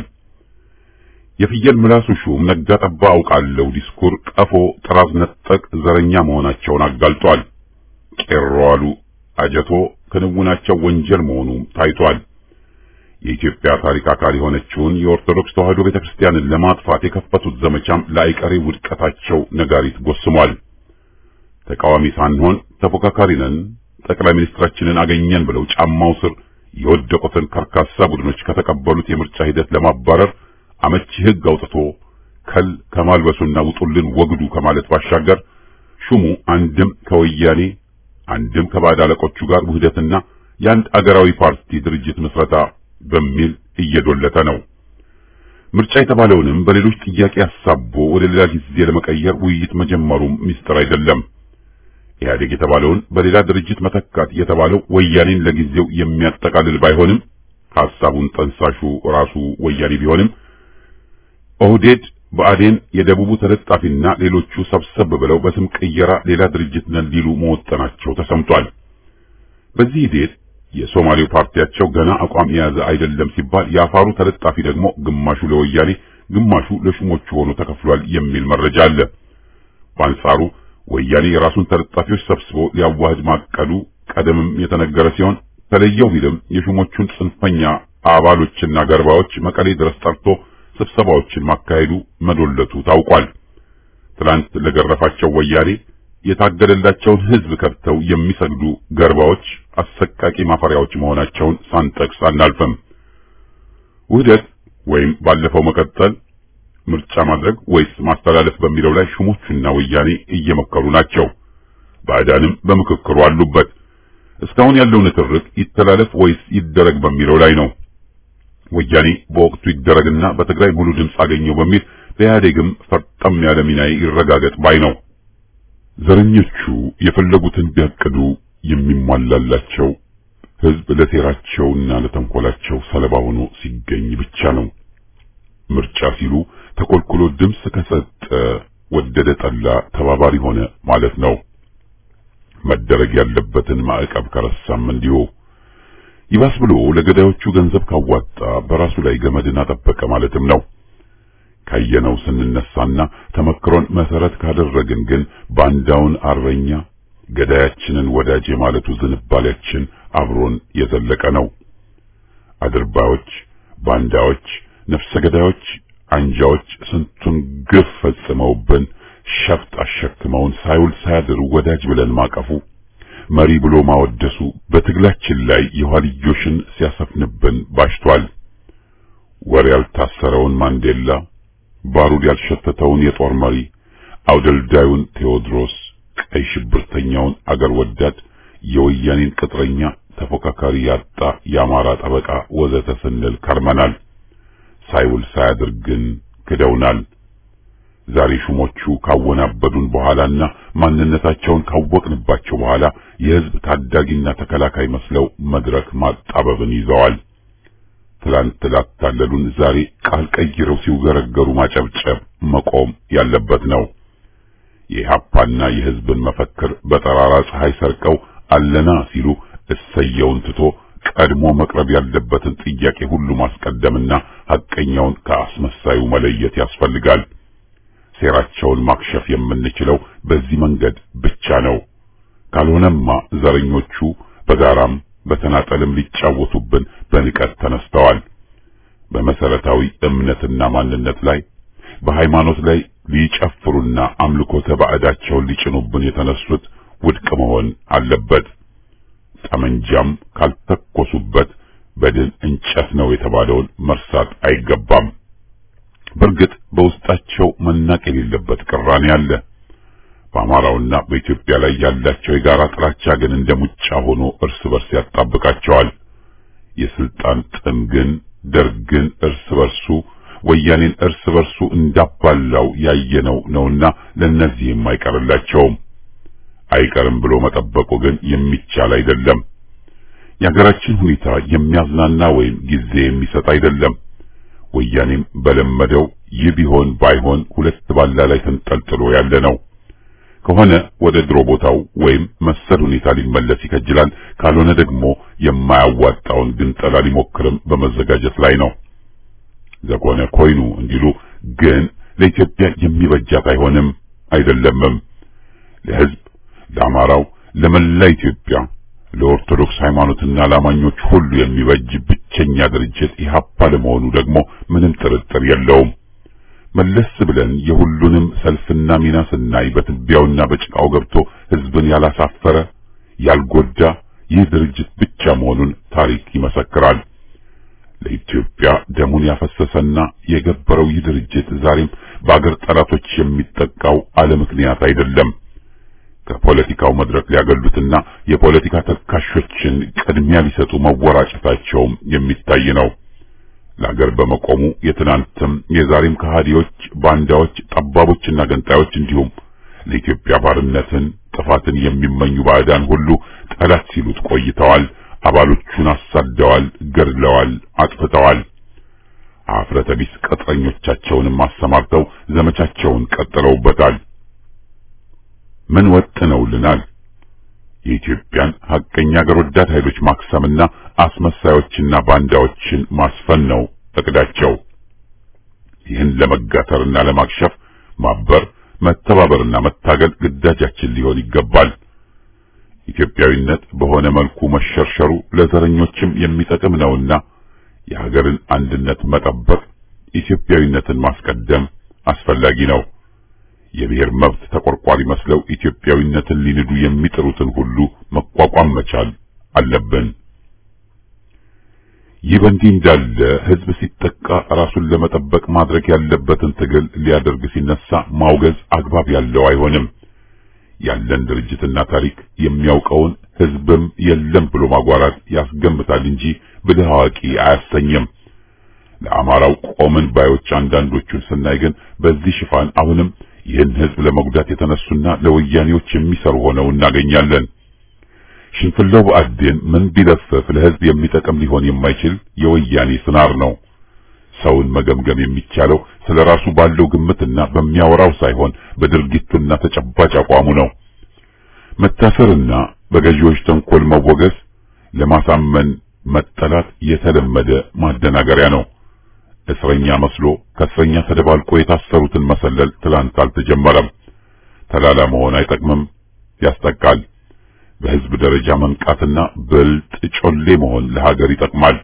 የፍየል ምላሱ ሹም ነጋ ጠባ አውቃለሁ ዲስኩር ቀፎ ጥራዝ ነጠቅ ዘረኛ መሆናቸውን አጋልጧል። ቄሮ አሉ አጀቶ ክንውናቸው ወንጀል መሆኑ ታይቷል። የኢትዮጵያ ታሪክ አካል የሆነችውን የኦርቶዶክስ ተዋሕዶ ቤተክርስቲያንን ለማጥፋት የከፈቱት ዘመቻም ለአይቀሬ ውድቀታቸው ነጋሪት ጎስሟል። ተቃዋሚ ሳንሆን ተፎካካሪ ነን፣ ጠቅላይ ሚኒስትራችንን አገኘን ብለው ጫማው ስር የወደቁትን ከርካሳ ቡድኖች ከተቀበሉት የምርጫ ሂደት ለማባረር አመቺ ሕግ አውጥቶ ከል ከማልበሱና ውጡልን ወግዱ ከማለት ባሻገር ሹሙ አንድም ከወያኔ አንድም ከባዕድ አለቆቹ ጋር ውህደትና የአንድ አገራዊ ፓርቲ ድርጅት ምስረታ በሚል እየዶለተ ነው። ምርጫ የተባለውንም በሌሎች ጥያቄ አሳቦ ወደ ሌላ ጊዜ ለመቀየር ውይይት መጀመሩም ሚስጥር አይደለም። ኢህአዴግ የተባለውን በሌላ ድርጅት መተካት የተባለው ወያኔን ለጊዜው የሚያጠቃልል ባይሆንም ሐሳቡን ጠንሳሹ ራሱ ወያኔ ቢሆንም ኦህዴድ ብአዴን የደቡቡ ተለጣፊና ሌሎቹ ሰብሰብ ብለው በስም ቅየራ ሌላ ድርጅት ነን ሊሉ መወጠናቸው ተሰምቷል። በዚህ ሂደት የሶማሌው ፓርቲያቸው ገና አቋም የያዘ አይደለም ሲባል የአፋሩ ተለጣፊ ደግሞ ግማሹ ለወያኔ ግማሹ ለሹሞቹ ሆኖ ተከፍሏል የሚል መረጃ አለ። በአንጻሩ ወያኔ የራሱን ተለጣፊዎች ሰብስቦ ሊያዋህድ ማቀዱ ቀደምም የተነገረ ሲሆን ተለየው ቢልም የሹሞቹን ጽንፈኛ አባሎችና ገርባዎች መቀሌ ድረስ ጠርቶ ስብሰባዎችን ማካሄዱ መዶለቱ ታውቋል። ትላንት ለገረፋቸው ወያኔ የታገደላቸውን ሕዝብ ከብተው የሚሰግዱ ገርባዎች አሰቃቂ ማፈሪያዎች መሆናቸውን ሳንጠቅስ አናልፍም። ውህደት ወይም ባለፈው መቀጠል፣ ምርጫ ማድረግ ወይስ ማስተላለፍ በሚለው ላይ ሹሞቹና ወያኔ እየመከሩ ናቸው። ባዕዳንም በምክክሩ አሉበት። እስካሁን ያለው ንትርክ ይተላለፍ ወይስ ይደረግ በሚለው ላይ ነው። ወያኔ በወቅቱ ይደረግና በትግራይ ሙሉ ድምፅ አገኘው በሚል በኢህአዴግም ፈርጠም ያለ ሚና ይረጋገጥ ባይ ነው። ዘረኞቹ የፈለጉትን ቢያቅዱ የሚሟላላቸው ህዝብ ለሴራቸውና ለተንኮላቸው ሰለባ ሆኖ ሲገኝ ብቻ ነው። ምርጫ ሲሉ ተኮልኩሎ ድምፅ ከሰጠ ወደደ ጠላ ተባባሪ ሆነ ማለት ነው። መደረግ ያለበትን ማዕቀብ ከረሳም እንዲሁ ይባስ ብሎ ለገዳዮቹ ገንዘብ ካዋጣ በራሱ ላይ ገመድን አጠበቀ ማለትም ነው። ካየነው ስንነሳና ተመክሮን መሰረት ካደረግን ግን ባንዳውን አርበኛ ገዳያችንን ወዳጅ የማለቱ ዝንባሌያችን አብሮን የዘለቀ ነው። አድርባዮች፣ ባንዳዎች፣ ነፍሰ ገዳዮች፣ አንጃዎች ስንቱን ግፍ ፈጽመውብን ሸፍጥ አሸክመውን ሳይውል ሳያድር ወዳጅ ብለን ማቀፉ መሪ ብሎ ማወደሱ በትግላችን ላይ የኋልዮሽን ሲያሰፍንብን ባሽቷል። ወር ያልታሰረውን ማንዴላ፣ ባሩድ ያልሸተተውን የጦር መሪ፣ አውደልዳዩን ቴዎድሮስ፣ ቀይ ሽብርተኛውን አገር ወዳድ፣ የወያኔን ቅጥረኛ ተፎካካሪ ያጣ የአማራ ጠበቃ ወዘተ ስንል ከርመናል። ሳይውል ሳያድር ግን ክደውናል። ዛሬ ሹሞቹ ካወናበዱን በኋላና ማንነታቸውን ካወቅንባቸው በኋላ የሕዝብ ታዳጊና ተከላካይ መስለው መድረክ ማጣበብን ይዘዋል። ትላንት ላታለሉን ዛሬ ቃል ቀይረው ሲውገረገሩ ማጨብጨብ መቆም ያለበት ነው። የኢህአፓና የሕዝብን መፈክር በጠራራ ፀሐይ ሰርቀው አለና ሲሉ እሰየውን ትቶ ቀድሞ መቅረብ ያለበትን ጥያቄ ሁሉ ማስቀደምና ሐቀኛውን ከአስመሳዩ መለየት ያስፈልጋል። ሴራቸውን ማክሸፍ የምንችለው በዚህ መንገድ ብቻ ነው። ካልሆነማ ዘረኞቹ በጋራም በተናጠልም ሊጫወቱብን በንቀት ተነስተዋል። በመሰረታዊ እምነትና ማንነት ላይ በሃይማኖት ላይ ሊጨፍሩና አምልኮተ ባዕዳቸውን ሊጭኑብን የተነሱት ውድቅ መሆን አለበት። ጠመንጃም ካልተኮሱበት በድን እንጨት ነው የተባለውን መርሳት አይገባም። በእርግጥ በውስጣቸው መናቅ የሌለበት ቅራኔ አለ። በአማራውና በኢትዮጵያ ላይ ያላቸው የጋራ ጥላቻ ግን እንደ ሙጫ ሆኖ እርስ በርስ ያጣብቃቸዋል። የስልጣን ጥም ግን ደርግን እርስ በርሱ ወያኔን እርስ በርሱ እንዳባላው ያየነው ነውና ለእነዚህም አይቀርላቸውም። አይቀርም ብሎ መጠበቁ ግን የሚቻል አይደለም። የሀገራችን ሁኔታ የሚያዝናና ወይም ጊዜ የሚሰጥ አይደለም። ወያኔም በለመደው ይህ ቢሆን ባይሆን ሁለት ባላ ላይ ተንጠልጥሎ ያለ ነው። ከሆነ ወደ ድሮ ቦታው ወይም መሰል ሁኔታ ሊመለስ ይከጅላል። ካልሆነ ደግሞ የማያዋጣውን ግንጠላ ሊሞክርም በመዘጋጀት ላይ ነው። ዘኮነ ኮይኑ እንዲሉ ግን ለኢትዮጵያ የሚበጃት አይሆንም አይደለምም። ለሕዝብ፣ ለአማራው፣ ለመላ ኢትዮጵያ፣ ለኦርቶዶክስ ሃይማኖትና ለአማኞች ሁሉ የሚበጅ ብቸኛ ድርጅት ኢህአፓ ለመሆኑ ደግሞ ምንም ጥርጥር የለውም። መለስ ብለን የሁሉንም ሰልፍና ሚና ስናይ በትቢያውና በጭቃው ገብቶ ሕዝብን ያላሳፈረ ያልጎዳ ይህ ድርጅት ብቻ መሆኑን ታሪክ ይመሰክራል። ለኢትዮጵያ ደሙን ያፈሰሰና የገበረው ይህ ድርጅት ዛሬም በአገር ጠላቶች የሚጠቃው አለ ምክንያት አይደለም። ከፖለቲካው መድረክ ሊያገሉትና የፖለቲካ ተካሾችን ቅድሚያ ሊሰጡ መወራጨታቸውም የሚታይ ነው። ለአገር በመቆሙ የትናንትም የዛሬም ከሃዲዎች፣ ባንዳዎች፣ ጠባቦችና ገንጣዮች እንዲሁም ለኢትዮጵያ ባርነትን፣ ጥፋትን የሚመኙ ባዕዳን ሁሉ ጠላት ሲሉት ቆይተዋል። አባሎቹን አሳደዋል፣ ገድለዋል፣ አጥፍተዋል። አፍረተ ቢስ ቅጥረኞቻቸውንም አሰማርተው ዘመቻቸውን ቀጥለውበታል። ምን ወጥነውልናል? የኢትዮጵያን ሐቀኛ አገር ወዳድ ኃይሎች ማክሰምና አስመሳዮችና ባንዳዎችን ማስፈን ነው እቅዳቸው። ይህን ለመጋተርና ለማክሸፍ ማበር፣ መተባበርና መታገል ግዳጃችን ሊሆን ይገባል። ኢትዮጵያዊነት በሆነ መልኩ መሸርሸሩ ለዘረኞችም የሚጠቅም ነውና የሀገርን አንድነት መጠበቅ፣ ኢትዮጵያዊነትን ማስቀደም አስፈላጊ ነው። የብሔር መብት ተቆርቋሪ መስለው ኢትዮጵያዊነትን ሊንዱ የሚጥሩትን ሁሉ መቋቋም መቻል አለብን። ይህ በእንዲህ እንዳለ ሕዝብ ሲጠቃ ራሱን ለመጠበቅ ማድረግ ያለበትን ትግል ሊያደርግ ሲነሳ ማውገዝ አግባብ ያለው አይሆንም። ያለን ድርጅትና ታሪክ የሚያውቀውን ሕዝብም የለም ብሎ ማጓራት ያስገምታል እንጂ ብልህ አዋቂ አያሰኝም። ለአማራው ቆምን ባዮች አንዳንዶቹን ስናይ ግን በዚህ ሽፋን አሁንም ይህን ሕዝብ ለመጉዳት የተነሱና ለወያኔዎች የሚሰሩ ሆነው እናገኛለን። ሽንፍላው ብአዴን ምን ቢለፍፍ ለሕዝብ የሚጠቅም ሊሆን የማይችል የወያኔ ስናር ነው። ሰውን መገምገም የሚቻለው ስለ ራሱ ባለው ግምትና በሚያወራው ሳይሆን በድርጊቱና ተጨባጭ አቋሙ ነው። መታሰርና በገዢዎች ተንኮል መወገዝ ለማሳመን መጠላት የተለመደ ማደናገሪያ ነው። እስረኛ መስሎ ከእስረኛ ተደባልቆ የታሰሩትን መሰለል ትላንት አልተጀመረም። ተላላ መሆን አይጠቅምም፣ ያስጠቃል። በሕዝብ ደረጃ መንቃትና ብልጥ ጮሌ መሆን ለሀገር ይጠቅማል።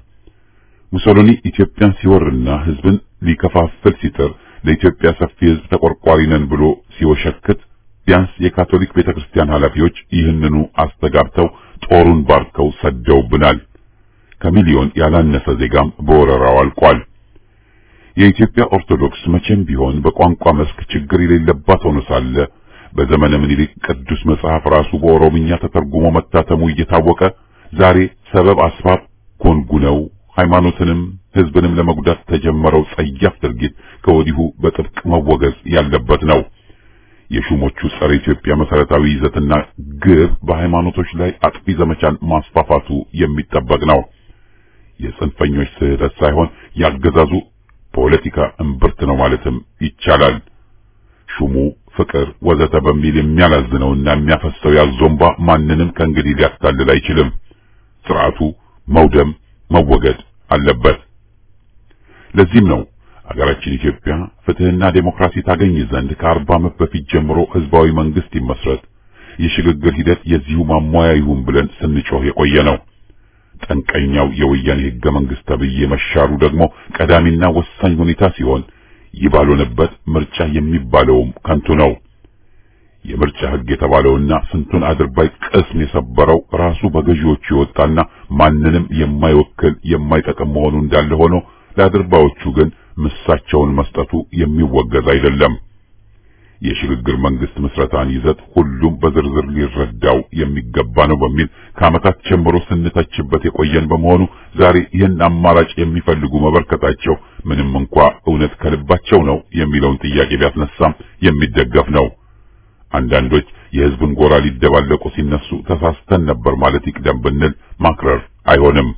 ሙሶሎኒ ኢትዮጵያን ሲወርና ሕዝብን ሊከፋፍል ሲጥር ለኢትዮጵያ ሰፊ ሕዝብ ተቆርቋሪ ነን ብሎ ሲወሸክት ቢያንስ የካቶሊክ ቤተክርስቲያን ኃላፊዎች ይህንኑ አስተጋብተው ጦሩን ባርከው ሰደውብናል። ከሚሊዮን ያላነሰ ዜጋም በወረራው አልቋል። የኢትዮጵያ ኦርቶዶክስ መቼም ቢሆን በቋንቋ መስክ ችግር የሌለባት ሆኖ ሳለ በዘመነ ምኒልክ ቅዱስ መጽሐፍ ራሱ በኦሮምኛ ተተርጉሞ መታተሙ እየታወቀ ዛሬ ሰበብ አስባብ ጎንጉነው ሃይማኖትንም ሕዝብንም ለመጉዳት ተጀመረው ጸያፍ ድርጊት ከወዲሁ በጥብቅ መወገዝ ያለበት ነው። የሹሞቹ ጸረ ኢትዮጵያ መሰረታዊ ይዘትና ግብ በሃይማኖቶች ላይ አጥፊ ዘመቻን ማስፋፋቱ የሚጠበቅ ነው። የጽንፈኞች ስህተት ሳይሆን ያገዛዙ ፖለቲካ እምብርት ነው ማለትም ይቻላል። ሹሙ ፍቅር ወዘተ በሚል የሚያላዝነውና የሚያፈሰው ያዞምባ ማንንም ከእንግዲህ ሊያታልል አይችልም። ስርዓቱ መውደም መወገድ አለበት። ለዚህም ነው አገራችን ኢትዮጵያ ፍትህና ዴሞክራሲ ታገኝ ዘንድ ከአርባ ዓመት በፊት ጀምሮ ህዝባዊ መንግስት ይመስረት፣ የሽግግር ሂደት የዚሁ ማሟያ ይሁን ብለን ስንጮህ የቆየ ነው። ጠንቀኛው የወያኔ ህገ መንግስት ተብዬ መሻሩ ደግሞ ቀዳሚና ወሳኝ ሁኔታ ሲሆን ይህ ባልሆነበት ምርጫ የሚባለውም ከንቱ ነው። የምርጫ ህግ የተባለውና ስንቱን አድርባይ ቅስም የሰበረው ራሱ በገዢዎቹ የወጣና ማንንም የማይወክል የማይጠቅም መሆኑ እንዳለ ሆኖ ለአድርባዮቹ ግን ምሳቸውን መስጠቱ የሚወገዝ አይደለም። የሽግግር መንግስት ምስረታን ይዘት ሁሉም በዝርዝር ሊረዳው የሚገባ ነው በሚል ከዓመታት ጀምሮ ስንተችበት የቆየን በመሆኑ ዛሬ ይህን አማራጭ የሚፈልጉ መበርከታቸው ምንም እንኳ እውነት ከልባቸው ነው የሚለውን ጥያቄ ቢያስነሳም የሚደገፍ ነው። አንዳንዶች የህዝብን ጎራ ሊደባለቁ ሲነሱ ተሳስተን ነበር ማለት ይቅደም ብንል ማክረር አይሆንም።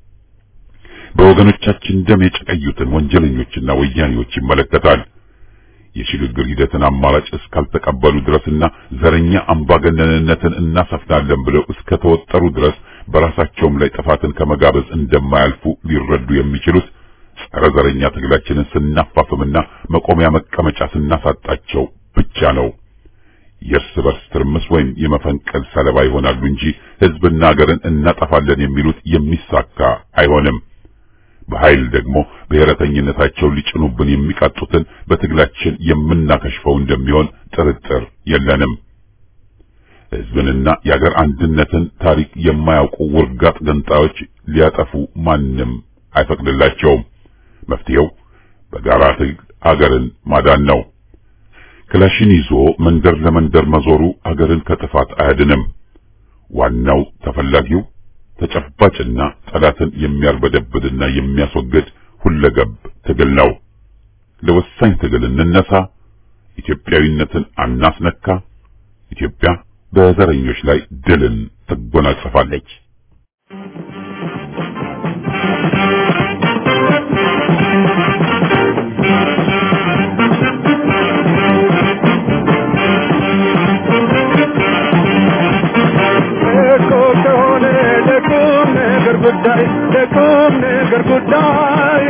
በወገኖቻችን ደም የጨቀዩትን ወንጀለኞችና ወያኔዎች ይመለከታል። የሽግግር ሂደትን አማራጭ እስካልተቀበሉ ድረስና ዘረኛ አምባገነንነትን እናሰፍናለን ብለው እስከ ተወጠሩ ድረስ በራሳቸውም ላይ ጥፋትን ከመጋበዝ እንደማያልፉ ሊረዱ የሚችሉት ጸረ ዘረኛ ትግላችንን ስናፋፍምና መቆሚያ መቀመጫ ስናሳጣቸው ብቻ ነው። የእርስ በርስ ትርምስ ወይም የመፈንቀል ሰለባ ይሆናሉ እንጂ ህዝብና ሀገርን እናጠፋለን የሚሉት የሚሳካ አይሆንም። በኃይል ደግሞ ብሔረተኝነታቸውን ሊጭኑብን የሚቃጡትን በትግላችን የምናከሽፈው እንደሚሆን ጥርጥር የለንም። ህዝብንና የአገር አንድነትን ታሪክ የማያውቁ ውርጋጥ ገንጣዮች ሊያጠፉ ማንም አይፈቅድላቸውም። መፍትሄው በጋራ ትግል አገርን ማዳን ነው። ክላሽን ይዞ መንደር ለመንደር መዞሩ አገርን ከጥፋት አያድንም። ዋናው ተፈላጊው ተጨባጭና ጠላትን የሚያርበደብድና የሚያስወግድ ሁለገብ ትግል ነው። ለወሳኝ ትግል እንነሳ። ኢትዮጵያዊነትን አናስነካ። ኢትዮጵያ በዘረኞች ላይ ድልን ትጎናጸፋለች። እኮ ከሆነ ለቁም ነገር ጉዳይ ለቁም ነገር ጉዳይ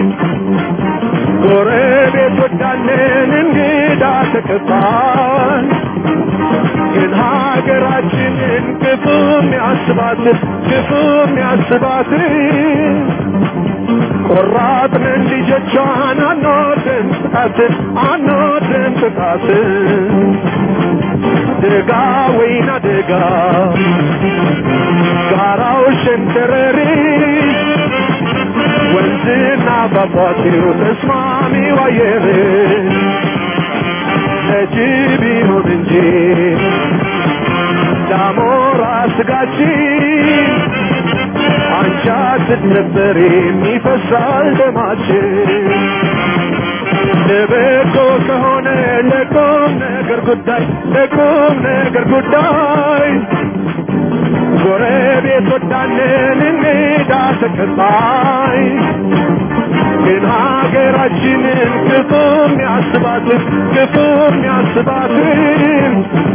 ጎረቤት ወዳለን እንግዳ ተቀባል ግን ሀገራችንን ክፉም ያስባት ክፉም ያስባት ቆራጥንን ልጆቿን አንወድም ጥቃት አንወድም ጥቃት ደጋ ወይና ደጋ ጋራው ሸንተረሪ ወንዝና ፏፏቴው ተስማሚው አየር ለጅብ ይሁን እንጂ ዳሞራ ስጋችን አንቻ ስትነበር የሚፈሳል ደማችን ለበጎ ከሆነ ለቁም ነገር ጉዳይ ለቁም ነገር ጉዳይ ጎረቤት ወዳለን እንግዳ ተቀባይ ግን ሀገራችንን ክፉም ያስባትን ክፉም ያስባትን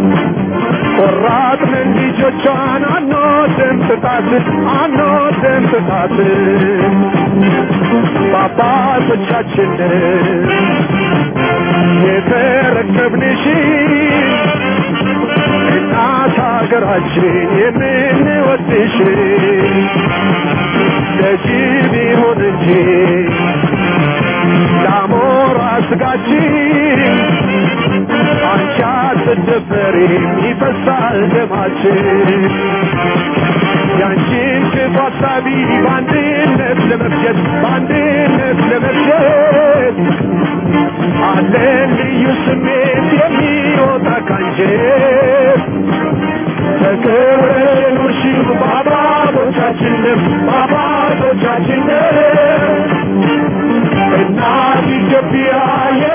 ቆራጥንን ልጆቿን አንወድም ጥቃትን አንወድም ጥቃትን በአባቶቻችንን የተረከብንሽ እናት ሀገራችን የምንወድሽ ለጅብ ይሁን እንጂ ለአሞራ ስጋችን አንቺ አትደፈሪም ይፈሳል ደማችን ያንቺን ክፉ ሀሳቢ በአንድነት ለመፍጀት በአንድነት ለመፍጀት አለን ልዩ ስሜት የሚወጣ ካንጀት ተከብረሽ የኖርሽው በአባቶቻችን ደም በአባቶቻችን ደም እናት ኢትዮጵያ